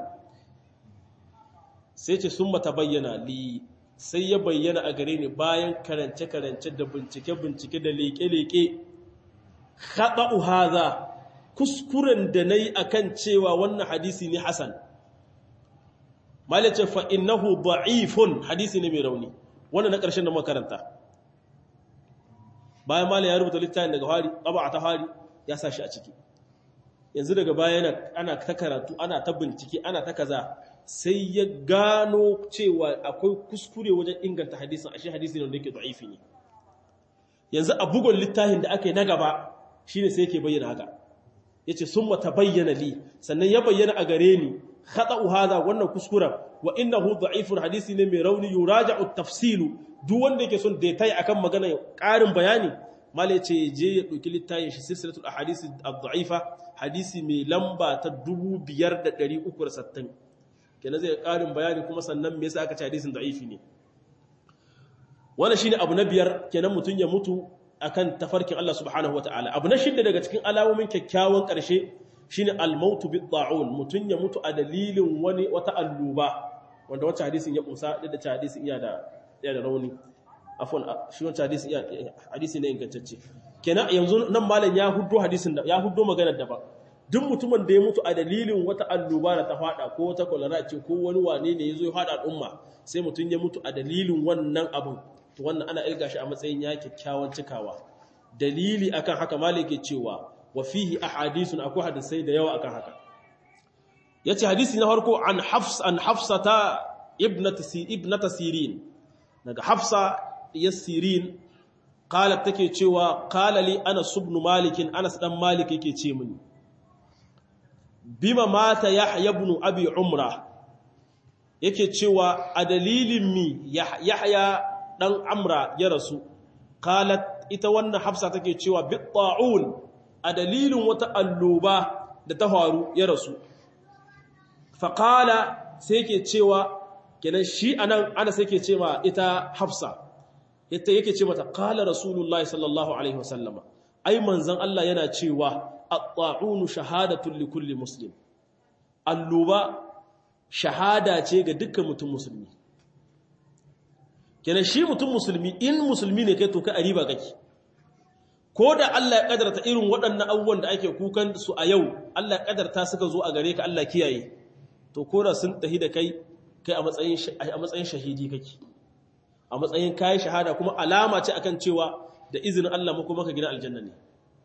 sai ce summa tabayyana li sai ya bayyana a gare ni bayan karance karance da bincike bincike da leke leke khata'u hadha kuskuren da nayi akan cewa wannan hadisi ne hasan malace fa innahu da'ifun hadisi ne mai rauni wannan na ƙarshen da makaranta bayan malam ya rubuta littafin daga hari ƙaba ta hari ya sa shi a ciki yanzu daga baya ana ta karatu ana ta bincike ana ta kaza sai ya gano cewa akwai kuskure wajen inganta hadisin ashe hadisi ne wanda yake da'ifi ne yanzu a bugun littafin da aka yi na gaba shine sai yake bayyana haka yace summa tabayyana li sannan ya bayyana a gare ni khata'u hadha wannan kuskuren wa innahu da'ifun hadisi ne mai rauni yuraja'u tafsilu duk wanda yake son detail akan magana ƙarin bayani mala yace je ya dauki littafin shi silsilatul ahadith ad-da'ifa hadisi mai lamba ta 5360 kenan zai ƙarin bayani kuma sannan me yasa aka ce hadisin da'ifi ne wannan shine abu na biyar kenan mutun ya mutu akan tafarkin Allah subhanahu wataala abu na shidda daga cikin alamomin kyakkyawan ƙarshe shine al-mautu bid-da'un mutun ya mutu a dalilin wani wata alluba wanda wacce hadisin ya kusa da da hadisin iya da iya da rauni afwan shi wacce hadisin iya hadisi ne ingantacce kenan yanzu nan malam ya huddo hadisin da ya huddo maganar da ba duk mutumin da ya mutu a dalilin wata alluba da ta fada ko wata kwalara ce ko wani wane ne yazo ya fada al'umma sai mutun ya mutu a dalilin wannan abin to wannan ana ilga shi a matsayin ya kyakkyawan cikawa dalili akan haka malik ke cewa wa fihi ahadithun akwai hadisai da yawa akan haka yace hadisi na farko an hafs an hafsata ibnati ibnata sirin daga hafsa yasirin qalat take cewa qala li anas ibn malik anas dan malik yake ce mini bima mata yahya ibn abi umra yake cewa a dalilin mi yahya dan amra ya rasu qalat ita wannan hafsa take cewa bi ta'un a dalilin wata alluba da ta faru ya rasu faƙala sai ke cewa kenan shi anan ana sai ke ce ma ita hafsa ita yake ce mata ƙala rasulullahi sallallahu alaihi wasallama ai manzan Allah yana cewa at-ta'unu shahadatun li kulli muslim alluba shahada ce ga dukkan mutum musulmi kenan shi mutum musulmi in musulmi ne kai to kai a riba kake ko da Allah ya kadarta irin waɗannan abubuwan da ake kukan su a yau Allah ya kadarta suka zo a gare ka Allah kiyaye to ko da sun tahi da kai kai a matsayin a matsayin shahidi kake a matsayin kai shahada kuma alama ce akan cewa da izinin Allah muku maka gina aljanna ne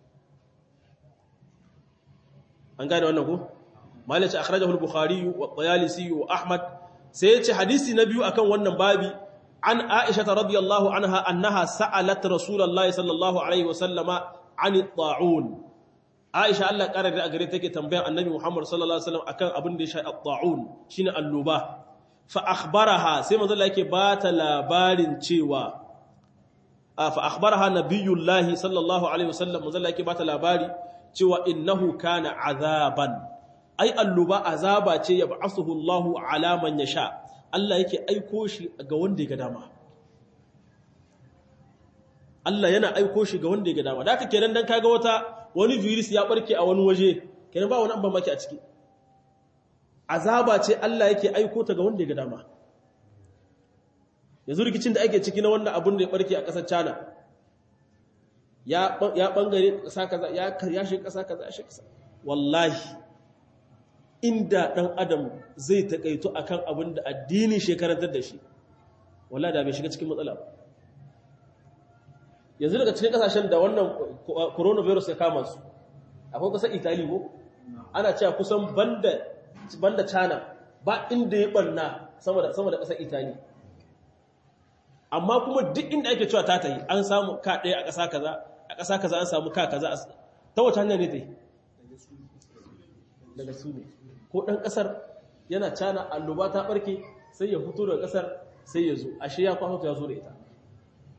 an gane wannan ko malaci akhrajahu al-bukhari wa at-tayalisi wa ahmad sai ya ce hadisi na biyu akan wannan babi عن عائشة رضي الله عنها أنها سألت رسول الله صلى الله عليه وسلم عن الطاعون عائشة الله قرر أقريتك تنبيه النبي محمد صلى الله عليه وسلم أكان أبن دي شيء الطاعون شين اللوبة فأخبرها سيما ذلك بات لابار تشيوا فأخبرها نبي الله صلى الله عليه وسلم ذلك بات لابار تشيوا إنه كان عذابا أي اللوبة عذابا يبعثه الله على من يشاء Allah yake aiko shi ga wanda ya ga dama Allah yana aiko shi ga wanda ya ga dama da haka kenan dan kaga wata wani virus ya barke a wani waje kenan ba wani an maki a ciki azaba ce Allah yake aiko ta ga wanda ya ga dama yanzu rikicin da ake ciki na wannan abun da ya barke a ƙasar China ya ya bangare ƙasa kaza ya ya shi ƙasa kaza ya shi ƙasa wallahi inda ɗan adam zai taƙaito a kan abin da addini shekarantar da shi wala da bai shiga cikin matsala ba yanzu daga cikin ƙasashen da wannan coronavirus ya kama su akwai ƙasar itali ko ana cewa kusan banda china ba inda ya ɓanna sama da ƙasar itali amma kuma duk inda ake cewa ta ta yi an samu ka ɗaya a ƙasa kaza a ƙasa kaza an samu ka kaza ta wata hanyar ne ta yi daga su ne ko ɗan ƙasar yana cana alluba ta ɓarke sai ya fito daga ƙasar sai ya zo ashe ya kwaso ya zo da ita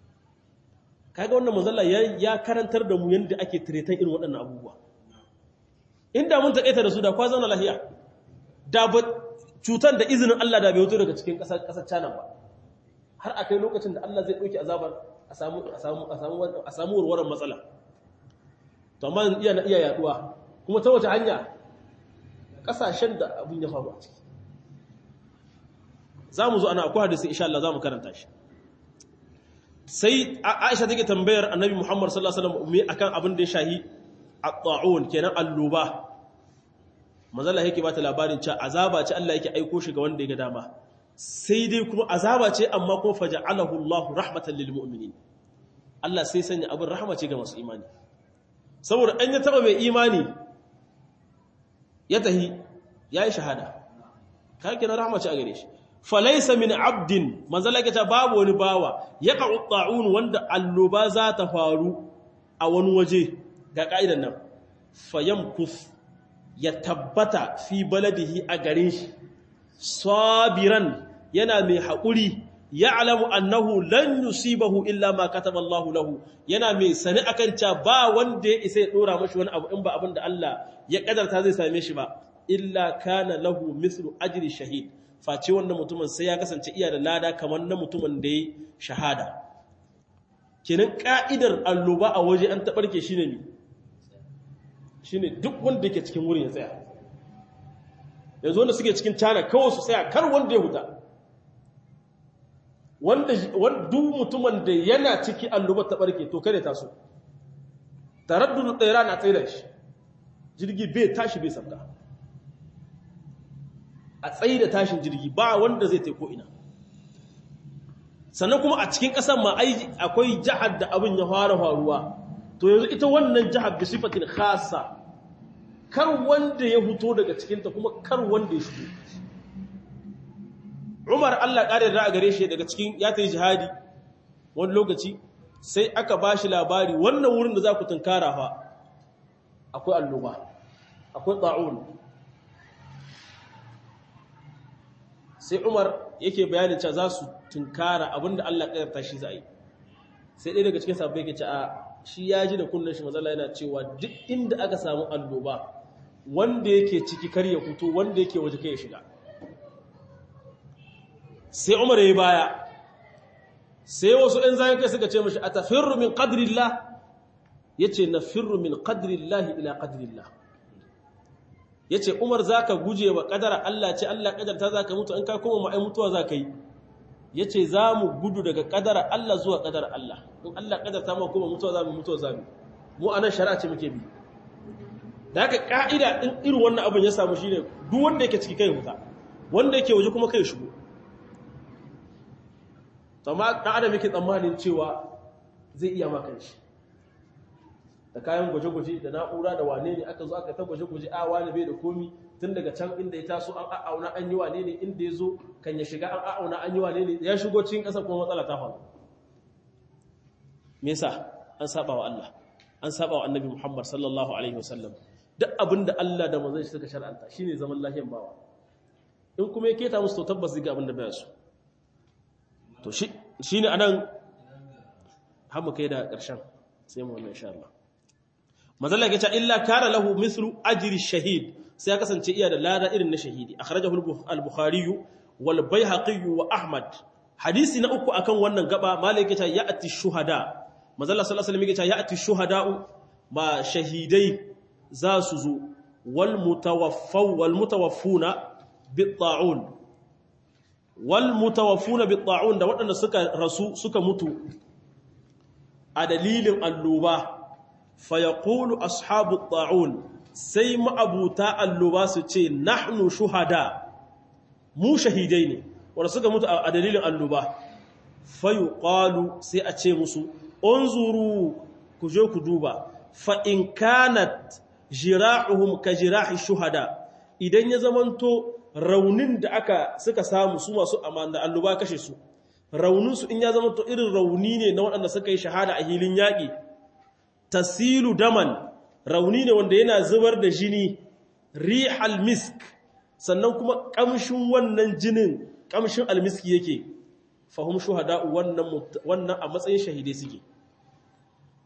kaga wannan manzalla ya karantar da mu yadda ake tiretan irin waɗannan abubuwa inda mun taƙaita da su da kwa zauna lahiya da ba cutar da izinin Allah da bai wuto daga cikin ƙasar China ba har a kai lokacin da Allah zai ɗauki azabar a samu warwaran matsala to amma iya na iya yaduwa kuma ta wace hanya ƙasashen da abin ya faru a ciki za mu zo ana akwai hadisi insha Allah za mu karanta shi sai Aisha take tambayar Annabi Muhammad sallallahu alaihi wasallam me akan abin da ya shahi at-ta'un kenan alluba manzala yake bata labarin cewa azaba ce Allah yake aiko shi ga wanda ya ga dama sai dai kuma azaba ce amma kuma faja'alahu Allah rahmatan lil mu'minin Allah sai sanya abin rahama ce ga masu imani saboda an ya taba mai imani ya tahi yayi shahada kai kina rahama ce a gare shi falaisa min abdin manzala yake babu wani bawa ya ta'un wanda alluba za ta faru a wani waje ga ka'idan nan fayamkus ya tabbata fi baladihi a garin shi sabiran yana mai haƙuri ya alamu annahu lan yusibahu illa ma kataba Allah lahu yana mai sani akan ca ba wanda ya isa ya dora mashi wani abu in ba abin da Allah ya kadarta zai same shi ba illa kana lahu mislu ajri shahid face wannan mutumin sai ya kasance iya da lada kamar na mutumin da ya shahada kenan ka'idar alluba a waje an taɓarke shi ne mi shine duk wanda yake cikin wurin ya tsaya yanzu wanda suke cikin cana kawai su tsaya kar wanda ya huta wanda duk mutumin da yana ciki allubar ta barke to kare taso taraddudu tsira na tsaye da shi jirgi bai tashi bai sabda a tsaye da tashin jirgi ba wanda zai taiko ina sannan kuma a cikin ƙasar ma akwai jihar da abin ya fara faruwa to yanzu ita wannan jihar bi sifatin khasa kar wanda ya fito daga cikinta kuma kar wanda ya shigo Umar Allah ƙarin ra'a gare shi daga cikin ya ta yi jihadi wani lokaci sai aka ba shi labari wannan wurin da za ku tunkara fa akwai alloba akwai ta'un sai Umar yake bayanin cewa za su tunkara abinda Allah ƙadarta shi za a yi sai ɗaya daga cikin sabbai ke ce a shi ya ji da kunnen shi mazala yana cewa duk inda aka samu alloba wanda yake ciki kar ya fito wanda yake waje kai ya shiga sai umar ya baya sai wasu ‘yan zayen kai suka ce mashi a tafirru min ƙadirillah ya ce na firru min ƙadirillah ila ƙadirillah ya ce umar za ka guje wa ƙadara Allah ce Allah ƙadarta za ka mutu in ka kuma ma'ai mutuwa za ka yi ya ce za mu gudu daga ƙadara Allah zuwa ƙadara Allah in Allah ƙadarta ma kuma mutuwa za mu mutuwa za mu mu a nan shari'a ce muke bi da haka ƙa'ida in irin wannan abin ya samu shi ne duk wanda yake ciki kai huta wanda yake waje kuma kai shigo amma ɗan adam yake tsammanin cewa zai iya maka shi da kayan gwaje-gwaje da na'ura da wane ne aka zo aka ta gwaje-gwaje a wane bai da komi tun daga can inda ya taso an a'auna an yi wane ne inda ya zo kan ya shiga an a'auna an yi wane ne ya shigo cikin ƙasa kuma matsala ta faru me yasa an saba wa Allah an saba wa annabi Muhammad sallallahu alaihi wasallam duk abin da Allah da manzon shi suka shar'anta shine zaman lafiyan bawa in kuma ya keta musu to tabbas ga abin da baya so to shi ne anan hamu kai da ƙarshen sai mu wannan insha Allah mazalla ke ce illa kana lahu mithlu ajri shahid sai ya kasance iya da lada irin na shahidi akhrajahu al-bukhari wal baihaqi wa ahmad hadisi na uku akan wannan gaba malai ke ce ya'ti shuhada mazalla sallallahu alaihi wasallam ke ce ya'ti shuhada ma shahidai za su zo wal mutawaffaw wal mutawaffuna bit ta'un wal mutawaffuna bit ta'un da waɗanda suka rasu suka mutu a dalilin alluba fa yaqulu ashabu ta'un sai ma'abuta alluba su ce nahnu shuhada mu shahidai ne wanda suka mutu a dalilin alluba fa yuqalu sai a ce musu unzuru ku je ku duba fa in kanat jira'uhum ka jira'i shuhada idan ya zamanto raunin da aka suka samu su masu amanda alluba kashe su rauninsu in ya zama to irin rauni ne na waɗanda suka yi shahada a hilin yaƙi tasilu daman rauni ne wanda yana zubar da jini rihal misk sannan kuma ƙamshin wannan jinin ƙamshin almiski yake fahim shuhada wannan a matsayin shahidai suke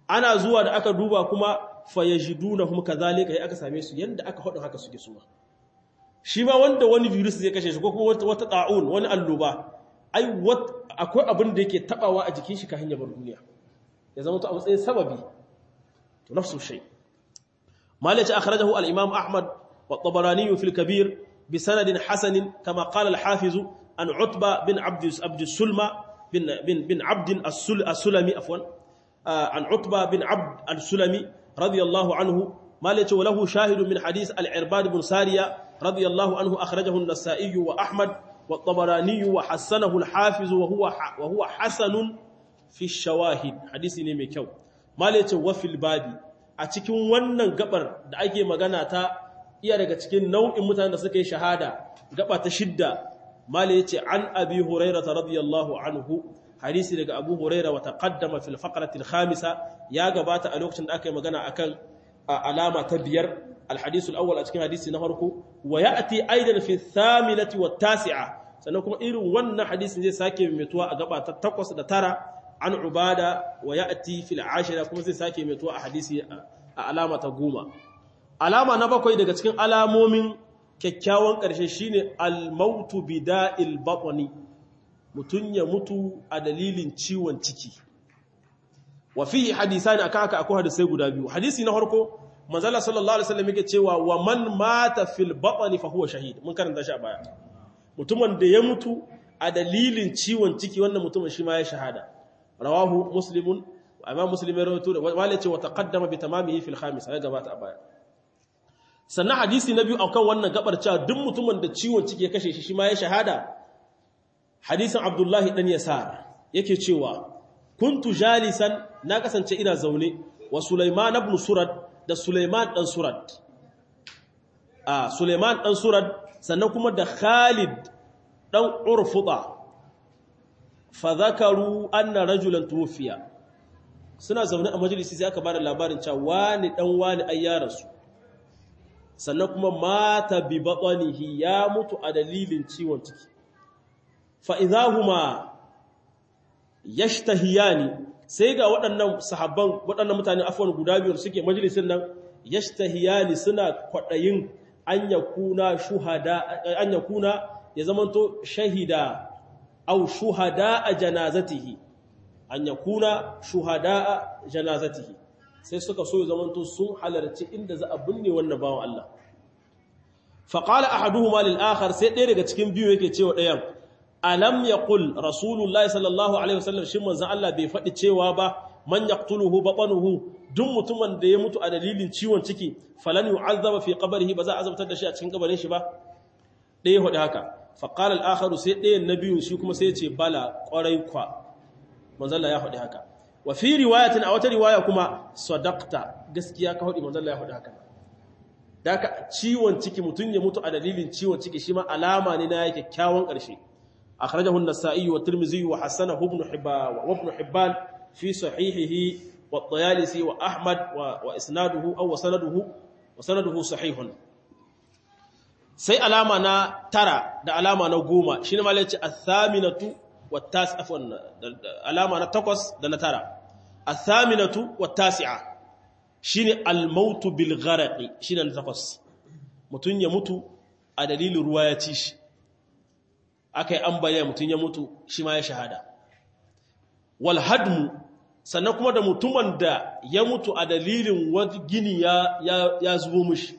ana zuwa da aka duba kuma fayajidunahum kadhalika ya aka same su yanda aka hadin haka suke suma shi ma wanda wani virus zai kashe shi ko kuma wata wata ta'un wani alluba ai akwai abin da yake tabawa a jikin shi kafin ya bar duniya ya zama to a matsayin sababi to nafsu shay malaci akhrajahu al-imam ahmad wa tabarani fi al-kabir bi sanadin hasan kama qala al-hafiz an utba bin abd abd sulma bin bin bin abd as-sulami afwan an utba bin abd al-sulami radiyallahu anhu malaci wa lahu shahid min hadith al-irbad bin sariya radiyallahu anhu akhrajahu an-nasa'i wa ahmad والطبراني وحسنه الحافظ وهو وهو حسن في الشواهد حديثي ne mai kyau malace wa fil babi a cikin wannan gabar da ake magana ta iya daga cikin nau'in mutanen da suka yi shahada gaba ta shidda malace an abi hurairah radiyallahu anhu hadisi daga abu hurairah wa taqaddama fil faqrati al khamisa ya gabata a lokacin da aka yi magana akan alama ta biyar الحديث الأول أتكلم حديث نهركو ويأتي أيضا في الثامنة والتاسعة سنكون إيرو ون حديث زي ساكي متوا أقبع تتقص دتارا عن عبادة ويأتي في العاشرة كما زي ساكي متوا حديث علامة قومة علامة نبقى إذا كتكين علامة من kyakkyawan ƙarshe shine al-mautu bida'il batni mutun ya mutu a dalilin ciwon ciki wa fihi hadisani aka aka akwai hadisai guda biyu hadisi na farko manzala sallallahu alaihi wasallam yake cewa wa man mata fil batni fa huwa shahid mun karanta shi a baya mutumin da ya mutu a dalilin ciwon ciki wannan mutumin shi ma ya shahada rawahu muslimun imam muslim ya rawaito wala ce wa taqaddama bi tamamihi fil khamis ya gabata a baya sannan hadisi na biyu akan wannan gabar cewa duk mutumin da ciwon ciki ya kashe shi shi ma ya shahada hadisin abdullahi dan yasar yake cewa kuntu jalisan na kasance ina zaune wa sulaiman ibn surad da Suleiman ɗan Surad. A Suleiman ɗan Surad sannan kuma da Khalid ɗan Urfuɗa, fa zakaru anna rajulan tuwfiya. Suna zaune a majalisi sai aka bada labarin cewa wani ɗan wani ai ya rasu. Sannan kuma mata bi batsanihi ya mutu a dalilin ciwon ciki. Fa idahuma yashtahiyani sai ga waɗannan sahabban waɗannan mutane afwan guda biyar suke majalisin nan yashtahiyani suna kwaɗayin an yakuna shuhada an yakuna ya zamanto shahida aw shuhada a janazatihi an yakuna shuhada a janazatihi sai suka so ya zamanto sun halarci inda za a binne wannan bawan Allah fa qala ahaduhuma lil akhar sai ɗaya daga cikin biyu yake cewa ɗayan alam yaqul rasulullahi sallallahu alaihi wasallam shin manzon Allah bai faɗi cewa ba man yaqtuluhu batnuhu duk mutumin da ya mutu a dalilin ciwon ciki falan yu'azzaba fi qabrihi ba za a azabtar da shi a cikin kabarin shi ba ɗaya hudu haka fa qala al-akharu sai ɗayan nabiyun shi kuma sai ya ce bala ƙwarai kwa manzon Allah ya faɗi haka wa fi riwayatin a wata riwaya kuma sadaqta gaskiya ka faɗi manzon Allah ya faɗi haka daka ciwon ciki mutun ya mutu a dalilin ciwon ciki shi ma alama ne na kyakkyawan ƙarshe أخرجه النسائي والترمذي وحسنه ابن حبان وابن حبان في صحيحه والطيالسي وأحمد وإسناده أو وسنده وسنده صحيح sai alama na tara da alama na goma shine ma yace athaminatu wattas afwan alama na takwas da na tara athaminatu wattasi'a shine almautu bil gharqi shine na takwas mutun ya mutu a dalilin ruwa ya ci shi aka yi ambaliya mutum ya mutu shi ma ya shahada wal hadmu sannan kuma da mutumin da ya mutu a dalilin wani gini ya, ya, ya zubo mushi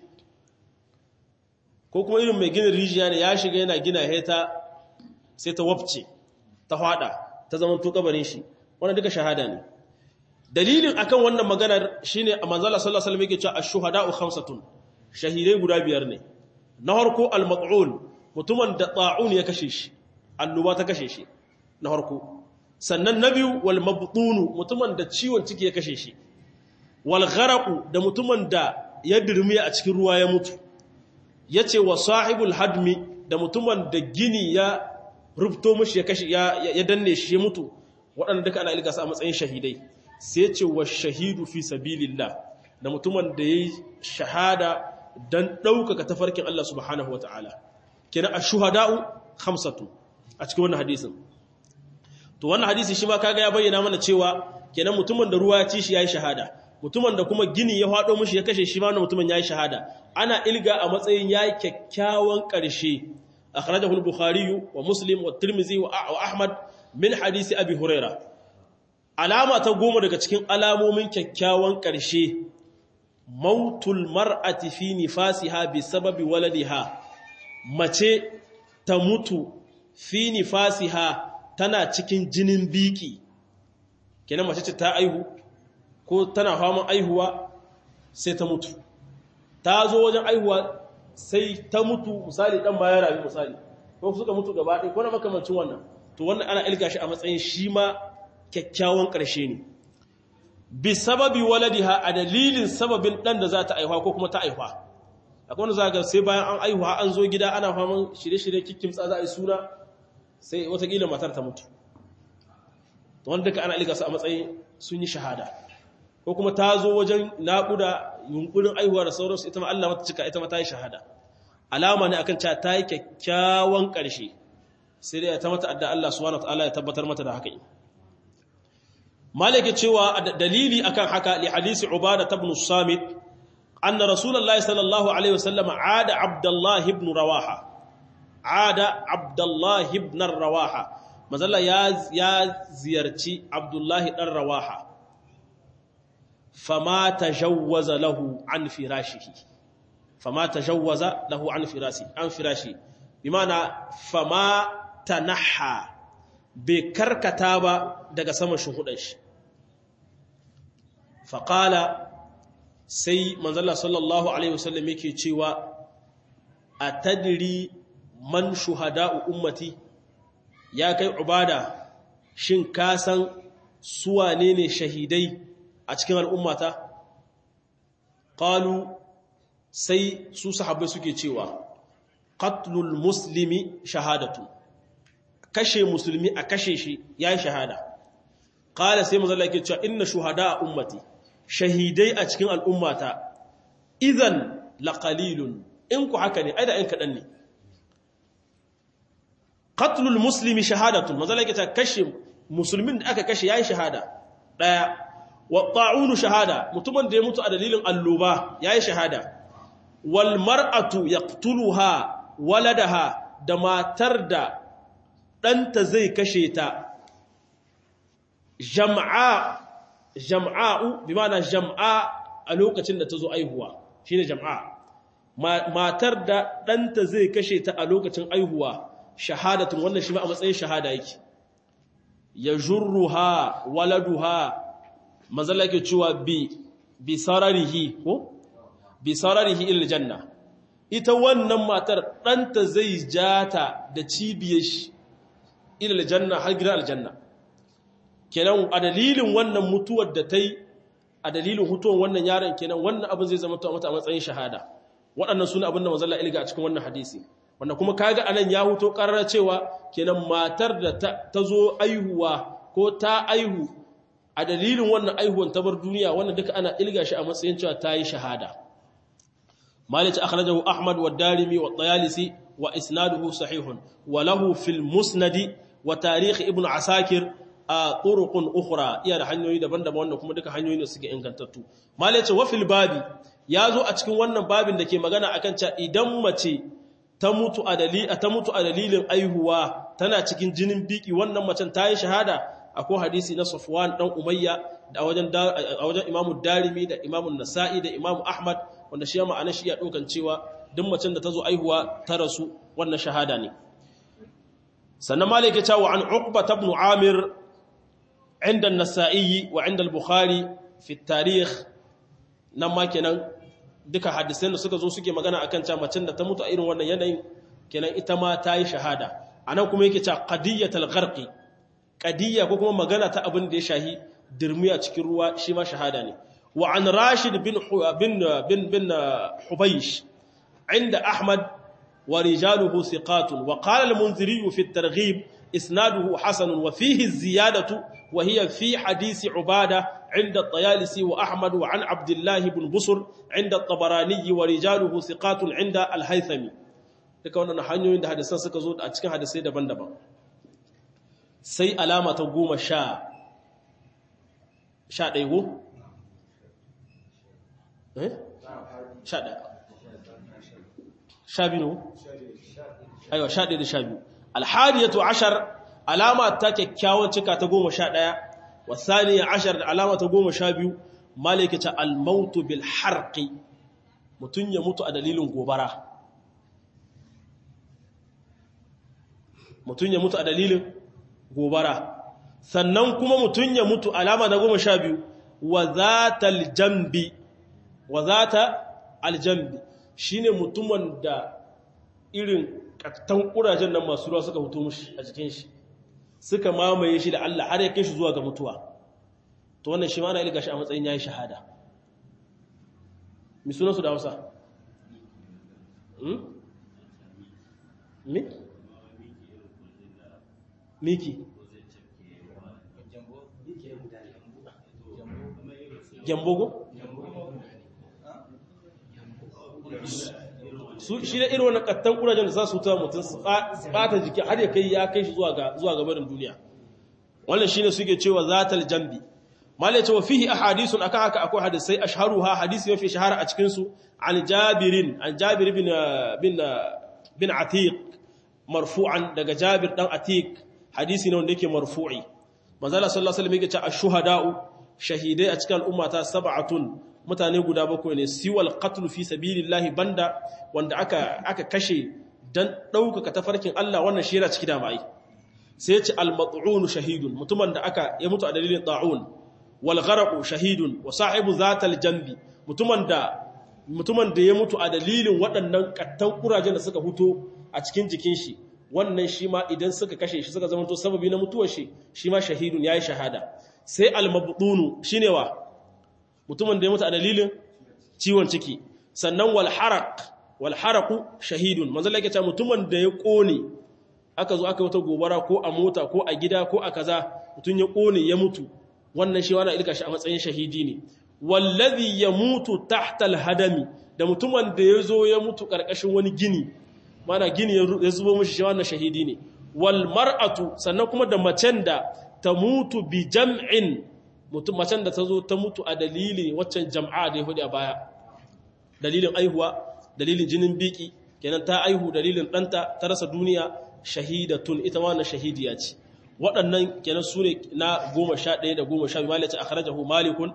ko kuma irin mai ginin rijiya ne ya shiga yana gina heta sai ta wafce ta hada ta zama to kabarin shi wannan duka shahada ne dalilin akan wannan maganar shine a manzala sallallahu alaihi wasallam yake cewa ash-shuhada'u khamsatun shahidai guda biyar ne na harko al-mat'un mutumin da ta'un ya kashe shi annuba ta kashe shi na harko sannan na biyu wal mabtunu mutumin da ciwon ciki ya kashe shi wal gharaqu da mutumin da ya dirmiya a cikin ruwa ya mutu yace wa sahibul hadmi da mutumin da gini ya rubto mishi ya kashe ya danne shi ya mutu waɗanda duka ana ilga su a matsayin shahidai sai ce wa shahidu fi sabilillah da mutumin da yayi shahada dan ɗaukaka tafarkin Allah subhanahu wataala kenan ash-shuhada'u khamsatu a cikin wannan hadisin to wannan hadisi shi ma kaga ya bayyana mana cewa kenan mutumin da ruwa ya ci shi yayi shahada mutumin da kuma gini ya fado mishi ya kashe shi ma wannan mutumin yayi shahada ana ilga a matsayin yayi kyakkyawan ƙarshe akhrajahu al-bukhari wa muslim wa tirmidhi wa ahmad min hadisi abi huraira alama ta goma daga cikin alamomin kyakkyawan ƙarshe mautul mar'ati fi nifasiha bi sababi waladiha mace ta mutu fi nifasiha tana cikin jinin biki kenan mace ce ta aihu ko tana faman aihuwa sai ta mutu ta zo wajen aihuwa sai ta mutu misali dan baya rayu misali ko suka mutu gaba ɗaya ko na makamancin wannan to wannan ana ilga shi a matsayin shi ma kyakkyawan ƙarshe ne bi sababi waladiha a dalilin sababin ɗan da za ta aihuwa ko kuma ta aihuwa akwai wanda za ga sai bayan an aihuwa an zo gida ana faman shirye-shirye kikkimtsa za a yi suna sai watakila matar ta mutu wanda duka ana ilga su a matsayin sun yi shahada ko kuma ta zo wajen naƙuda yunkurin aihuwa da sauransu ita ma Allah mata cika ita ma ta yi shahada alama ne akan cewa ta yi kyakkyawan ƙarshe sai dai ta mata adda Allah subhanahu wataala ya tabbatar mata da haka malaka cewa dalili akan haka li hadisi ubada ibn samit anna rasulullahi sallallahu alaihi wasallam aada abdullah ibn rawaha aada abdullah ibn rawaha mazalla ya ya ziyarci abdullah dan rawaha fama tajawwaza lahu an firashihi fama tajawwaza lahu an firashi an firashi bimana fama tanaha bai karkata ba daga saman shuhudan shi faƙala sai manzala sallallahu alaihi wasallam yake cewa a tadiri man shuhada'u ummati ya kai ubada shin ka san suwane ne shahidai a cikin al'ummata ƙalu sai su sahabbai suke cewa qatlul muslimi shahadatu kashe musulmi a kashe shi yayi shahada qala sai manzo Allah yake cewa inna shuhada ummati shahidai a cikin al'ummata idan laqalilun in ku haka ne ai da in kadan ne qatlul muslimi shahadatu manzo Allah yake cewa kashe musulmin da aka kashe yayi shahada daya wa ta'unu shahada mutumin da ya mutu a dalilin alluba yayi shahada wal mar'atu yaqtuluha waladaha da matar da ɗanta zai kashe ta jam'a jam'a'u bi ma'ana jam'a a lokacin da ta zo aihuwa shine jam'a matar da ɗanta zai kashe ta a lokacin aihuwa shahadatun wannan shi ma a matsayin shahada yake ya jurruha waladuha mazalla ke cewa bi bi sararihi ko bi sararihi il janna ita wannan matar ɗanta zai jata da cibiyar shi il janna har gidan aljanna kenan a dalilin wannan mutuwar da ta yi a dalilin hutuwar wannan yaron kenan wannan abin zai zama mata a matsayin shahada waɗannan suna abin da mazalla ilga a cikin wannan hadisi wanda kuma kaga anan ya huto ƙarar cewa kenan matar da ta zo aihuwa ko ta aihu a dalilin wannan aihuwan ta bar duniya wannan duka ana ilga shi a matsayin cewa ta yi shahada malice akhrajahu ahmad wa darimi wa tayalisi wa isnaduhu sahihun wa lahu fil musnadi wa tarikh ibn asakir a turuqun ukhra iya da hanyoyi daban-daban wanda kuma duka hanyoyi ne suke ingantattu malice wa fil babi yazo a cikin wannan babin da ke magana akan cewa idan mace ta mutu a dalilin ta mutu a dalilin aihuwa tana cikin jinin biki wannan macen ta yi shahada akwai hadisi na Safwan dan Umayya da wajen a wajen Imam Darimi da Imam Nasa'i da Imam Ahmad wanda shi ma'ana shi ya dokan cewa duk macen da ta zo aihuwa ta rasu wannan shahada ne sannan malaka cewa an Uqba ibn Amir inda Nasa'i wa inda al-Bukhari fi tarikh nan ma kenan duka hadisan da suka zo suke magana akan cewa macen da ta mutu a irin wannan yanayin kenan ita ma ta yi shahada anan kuma yake cewa qadiyatul gharqi qadiyya ko kuma magana ta abin da ya shahi dirmiya cikin ruwa shi ma shahada ne wa an rashid bin bin bin bin hubaysh inda ahmad wa rijaluhu thiqatun wa qala al-munziri fi at-targhib isnaduhu hasan wa fihi az-ziyadatu wa hiya fi hadisi ubada عند الطيالسي وأحمد وعن عبد الله بن بصر عند الطبراني ورجاله ثقات عند الهيثمي duka wannan hanyoyin da hadisan suka zo a cikin hadisai daban-daban sai alama ta goma sha sha ɗaya go? eh? sha ɗaya sha biyu aiwa sha ɗaya da sha biyu alhadiyatu ashar alama ta kyakkyawan cika ta goma sha ɗaya wasaniya ashar da alama ta goma sha biyu malikita almautu bil harqi mutum ya mutu a dalilin gobara mutum ya mutu a dalilin gobara sannan kuma mutum ya mutu alama na goma sha biyu wa zata aljambi wa zata aljambi shine mutumin da irin kattan kurajen nan masu ruwa suka fito mushi a jikin shi suka mamaye shi da Allah har ya kai shi zuwa ga mutuwa to wannan shi ma ana ilga shi a matsayin yayi shahada mi sunan su da Hausa hmm mi miki gyambogo su shi da irin wani kattan kurajen da za su tuwa mutum su bata jiki har ya kai ya kai shi zuwa gabarin duniya wannan shine suke cewa zatal jambi malai cewa fihi ahadithun akan haka akwai hadisai ashharuha hadisi mafi shahara a cikin su an jabirin an jabir bin bin bin atiq marfu'an daga jabir dan atiq hadisi ne wanda yake marfu'i manzo Allah sallallahu alaihi wasallam yake cewa ash-shuhada'u shahidai a cikin al'umma ta sab'atun mutane guda bakwai ne siwal qatl fi sabilillahi banda wanda aka aka kashe dan daukaka tafarkin Allah wannan shi yana ciki da mai sai ya ce al-mat'un shahidun mutumin da aka ya mutu a dalilin ta'un wal gharqu shahidun wa sahibu zatal jambi mutumin da mutumin da ya mutu a dalilin waɗannan kattan kurajen da suka huto a cikin jikin shi wannan shi ma idan suka kashe shi suka zama to sababi na mutuwar shi shi ma shahidun yayi shahada sai al-mabdunu shine wa mutumin da ya mutu a dalilin ciwon ciki sannan wal haraq wal haraqu shahidun manzo Allah yake cewa mutumin da ya kone aka zo aka wata gobara ko a mota ko a gida ko a kaza mutun ya kone ya mutu wannan shi wani ilka shi a matsayin shahidi ne wallazi yamutu tahta al-hadami da mutumin da ya zo ya mutu karkashin wani gini mana gini ya zubo mishi shi wannan shahidi ne wal mar'atu sannan kuma da macen da ta mutu bi jam'in mutum macen da ta zo ta mutu a dalilin waccan jam'a da ya hudu a baya dalilin aihuwa dalilin jinin biki kenan ta aihu dalilin ɗanta ta rasa duniya shahidatun ita ma na shahidiya ce waɗannan kenan su ne na goma sha ɗaya da goma sha biyu malice a kharajahu malikun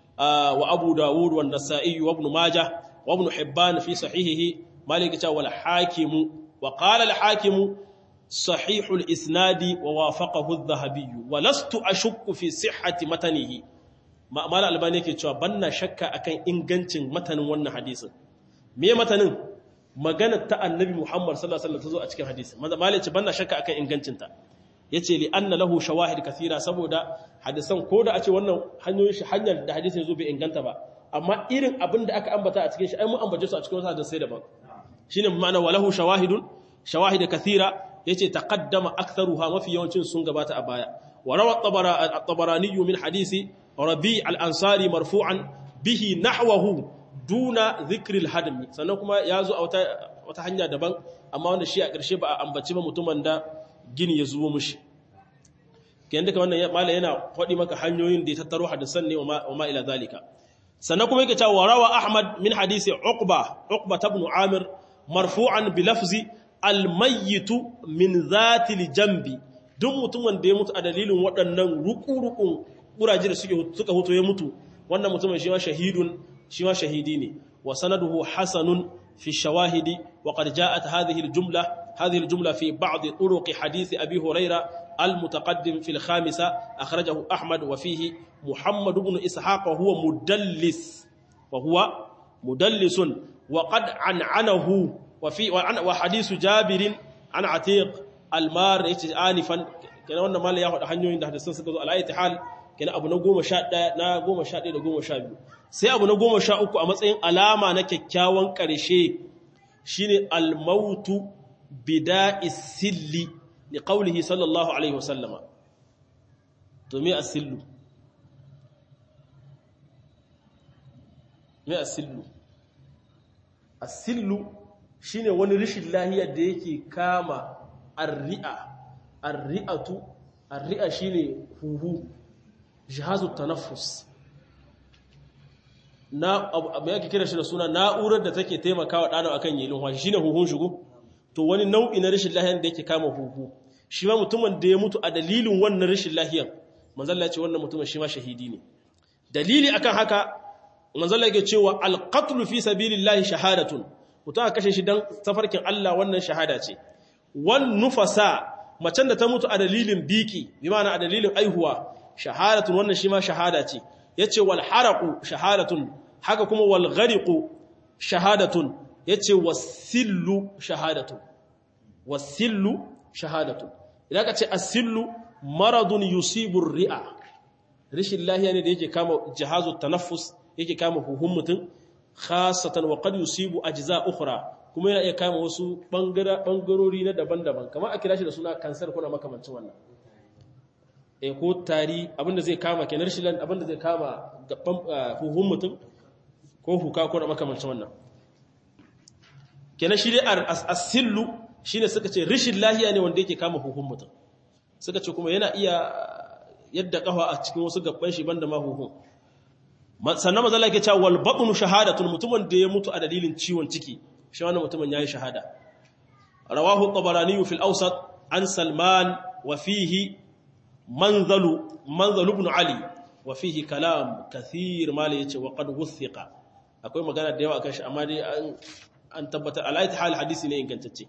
wa abu dawud wa nasa'i wa ibn majah wa ibn hibban fi sahihihi malik ta wal hakimu wa qala al hakimu صحيح الإسناد ووافقه الذهبي ولست أشك في صحة متنه ما مال الباني yake cewa banna shakka akan ingancin matanin wannan hadisin me matanin magana ta annabi Muhammad sallallahu alaihi wasallam tazo a cikin hadisin mal yace banna shakka akan ingancin ta yace li anna lahu shawahid kathira saboda hadisan koda a ce wannan hanyoyin shi hanyar da hadisin yazo bai inganta ba amma irin abin da aka ambata a cikin shi ai mu ambace su a cikin wasu hadisai daban shine ma'ana walahu shawahidun shawahid kathira yace taqaddama aktharuha mafi yawancin sun gabata a baya wa rawa at-tabarani min hadisi rabi' al-ansari marfu'an bihi nahwahu duna dhikr al-hadm sannan kuma yazo a wata wata hanya daban amma wanda shi a ƙarshe ba a ambaci ba mutumin da gini ya zuwo mushi kayan duka wannan malai yana faɗi maka hanyoyin da ya tattaro hadisan ne wa ma ila zalika sannan kuma yake cewa rawa ahmad min hadisi uqba uqba ibn amir marfu'an bi lafzi almayyitu min zatil jambi duk mutumin da ya mutu a dalilin waɗannan ruku-rukun ƙuraje da suka hutu ya mutu wannan mutumin shi ma shahidun shi ma shahidi ne wa sanaduhu hasanun fi shawahidi wa qad ja'at hadhihi al-jumla hadhihi al-jumla fi ba'd turuq hadith abi hurayra al-mutaqaddim fi al-khamisa akhrajahu ahmad wa fihi muhammad ibn ishaq wa huwa mudallis wa huwa mudallisun wa qad an'anahu وفي وحديث جابر عن عتيق المار yace anifan kenan wannan malai ya faɗa hanyoyin da hadisan suka zo alayati hal kenan abu na 11 na 11 da 12 sai abu na 13 a matsayin alama na kyakkyawan ƙarshe shine al-mautu bida'is silli li qawlihi sallallahu alaihi wasallama to me as-sillu me as-sillu as-sillu shine wani rishin lahiyar da yake kama arri'a arri'atu arri'a shine huhu jihazu tanaffus na abu yake kira shi da suna na'urar da take taimakawa ɗano akan yi lumfashi shine huhun shigo to wani nau'i na rashin lahiyar da yake kama huhu shi ma mutumin da ya mutu a dalilin wannan rashin lahiyar manzalla ce wannan mutumin shi ma shahidi ne dalili akan haka manzalla yake cewa alqatlu fi sabilillahi shahadatun mutum a kashe shi dan tafarkin Allah wannan shahada ce wan nufasa macen da ta mutu a dalilin biki bi ma'ana a dalilin aihuwa shahadatun wannan shi ma shahada ce yace wal haraqu shahadatun haka kuma wal ghariqu shahadatun yace wasillu shahadatun wasillu shahadatun idan ka ce asillu maradun yusibu ri'a rishin lahiya ne da yake kama jihazu tanaffus yake kama huhun mutum khasatan wa qad yusibu ajza ukhra kuma yana iya kama wasu bangarori na daban-daban kamar a kira shi da suna kansar kuna makamancin wannan eh ko tari abinda zai kama kenan rishin abinda zai kama gaban huhun mutum ko huka ko makamancin wannan kenan shi dai asillu shine suka ce rishin lahiya ne wanda yake kama huhun mutum suka ce kuma yana iya yadda kafa a cikin wasu gaban shi banda ma huhun sannan mazala yake cewa wal batnu shahadatun mutumin da ya mutu a dalilin ciwon ciki shi wannan mutumin yayi shahada rawahu tabarani fi al-awsat an salman wa fihi manzalu manzalu ibn ali wa fihi kalam kathir mali yace wa qad wuthiqa akwai magana da yawa akan shi amma dai an an tabbatar alayhi hal hadisi ne ingantacce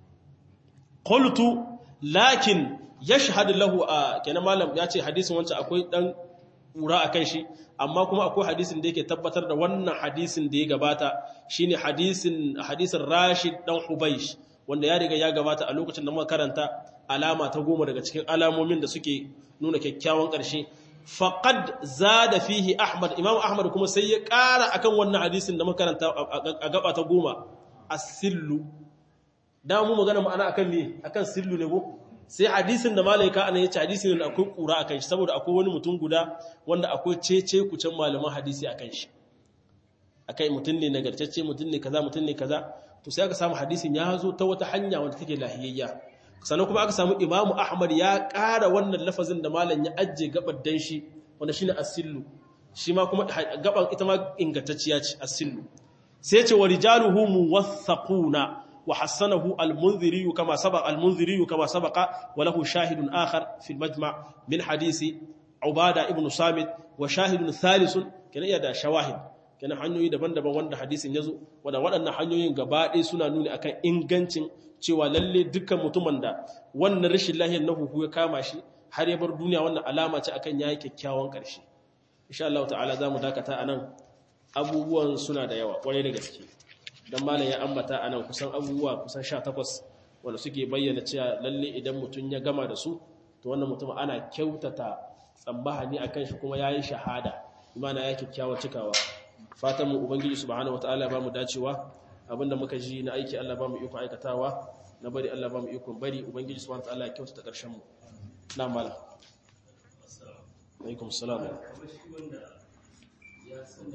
qultu lakin yashhad lahu kenan malam ya ce hadisin wancan akwai dan ƙura a kan shi amma kuma akwai hadisin da yake tabbatar da wannan hadisin da ya gabata shine hadisin hadisin Rashid dan Hubaysh wanda ya riga ya gabata a lokacin da muka karanta alama ta goma daga cikin alamomin da suke nuna kyakkyawan ƙarshe faqad zada fihi Ahmad Imam Ahmad kuma sai ya ƙara akan wannan hadisin da muka karanta a gaba ta goma as-sillu da mu magana ma'ana akan me akan sillu ne ko sai hadisin da malaika ana yace hadisi ne akwai kura akan shi saboda akwai wani mutum guda wanda akwai cece kucin malaman hadisi akan shi akai mutum ne nagartacce mutum ne kaza mutum ne kaza to sai aka samu hadisin ya zo ta wata hanya wanda take lahiyayya sannan kuma aka samu Imam Ahmad ya ƙara wannan lafazin da malam ya ajje gabar dan shi wanda shine as-sillu shi ma kuma gaban ita ma ingantacciya ce as-sillu sai ya ce wa rijaluhu muwaththaquna وحسنه المنذري كما سبق المنذري كما سبق وله شاهد آخر في المجمع من حديث عبادة ابن صامت وشاهد ثالث كان يدا شواهد كان hanyoyi daban-daban wanda hadisin yazo wanda waɗannan hanyoyin gaba ɗaya suna nuni akan ingancin cewa lalle dukkan mutumin da wannan rashin lahiyar na huhu ya kama shi har ya bar duniya wannan alama ce akan yayi kyakkyawan ƙarshe insha Allah ta'ala zamu dakata anan abubuwan suna da yawa kwarai da gaske dan malam ya ambata anan kusan abubuwa kusan 18 wanda suke bayyana cewa lalle idan mutum ya gama da su to wannan mutum ana kyautata tsambahani akan shi kuma yayi shahada imana ya kikkiawa cikawa fatan mu ubangiji subhanahu wataala ba mu dacewa abinda muka ji na aiki Allah ba mu iko aikatawa na bari Allah ba mu iko bari ubangiji subhanahu wataala ya kyautata karshen mu na malam alaikum assalam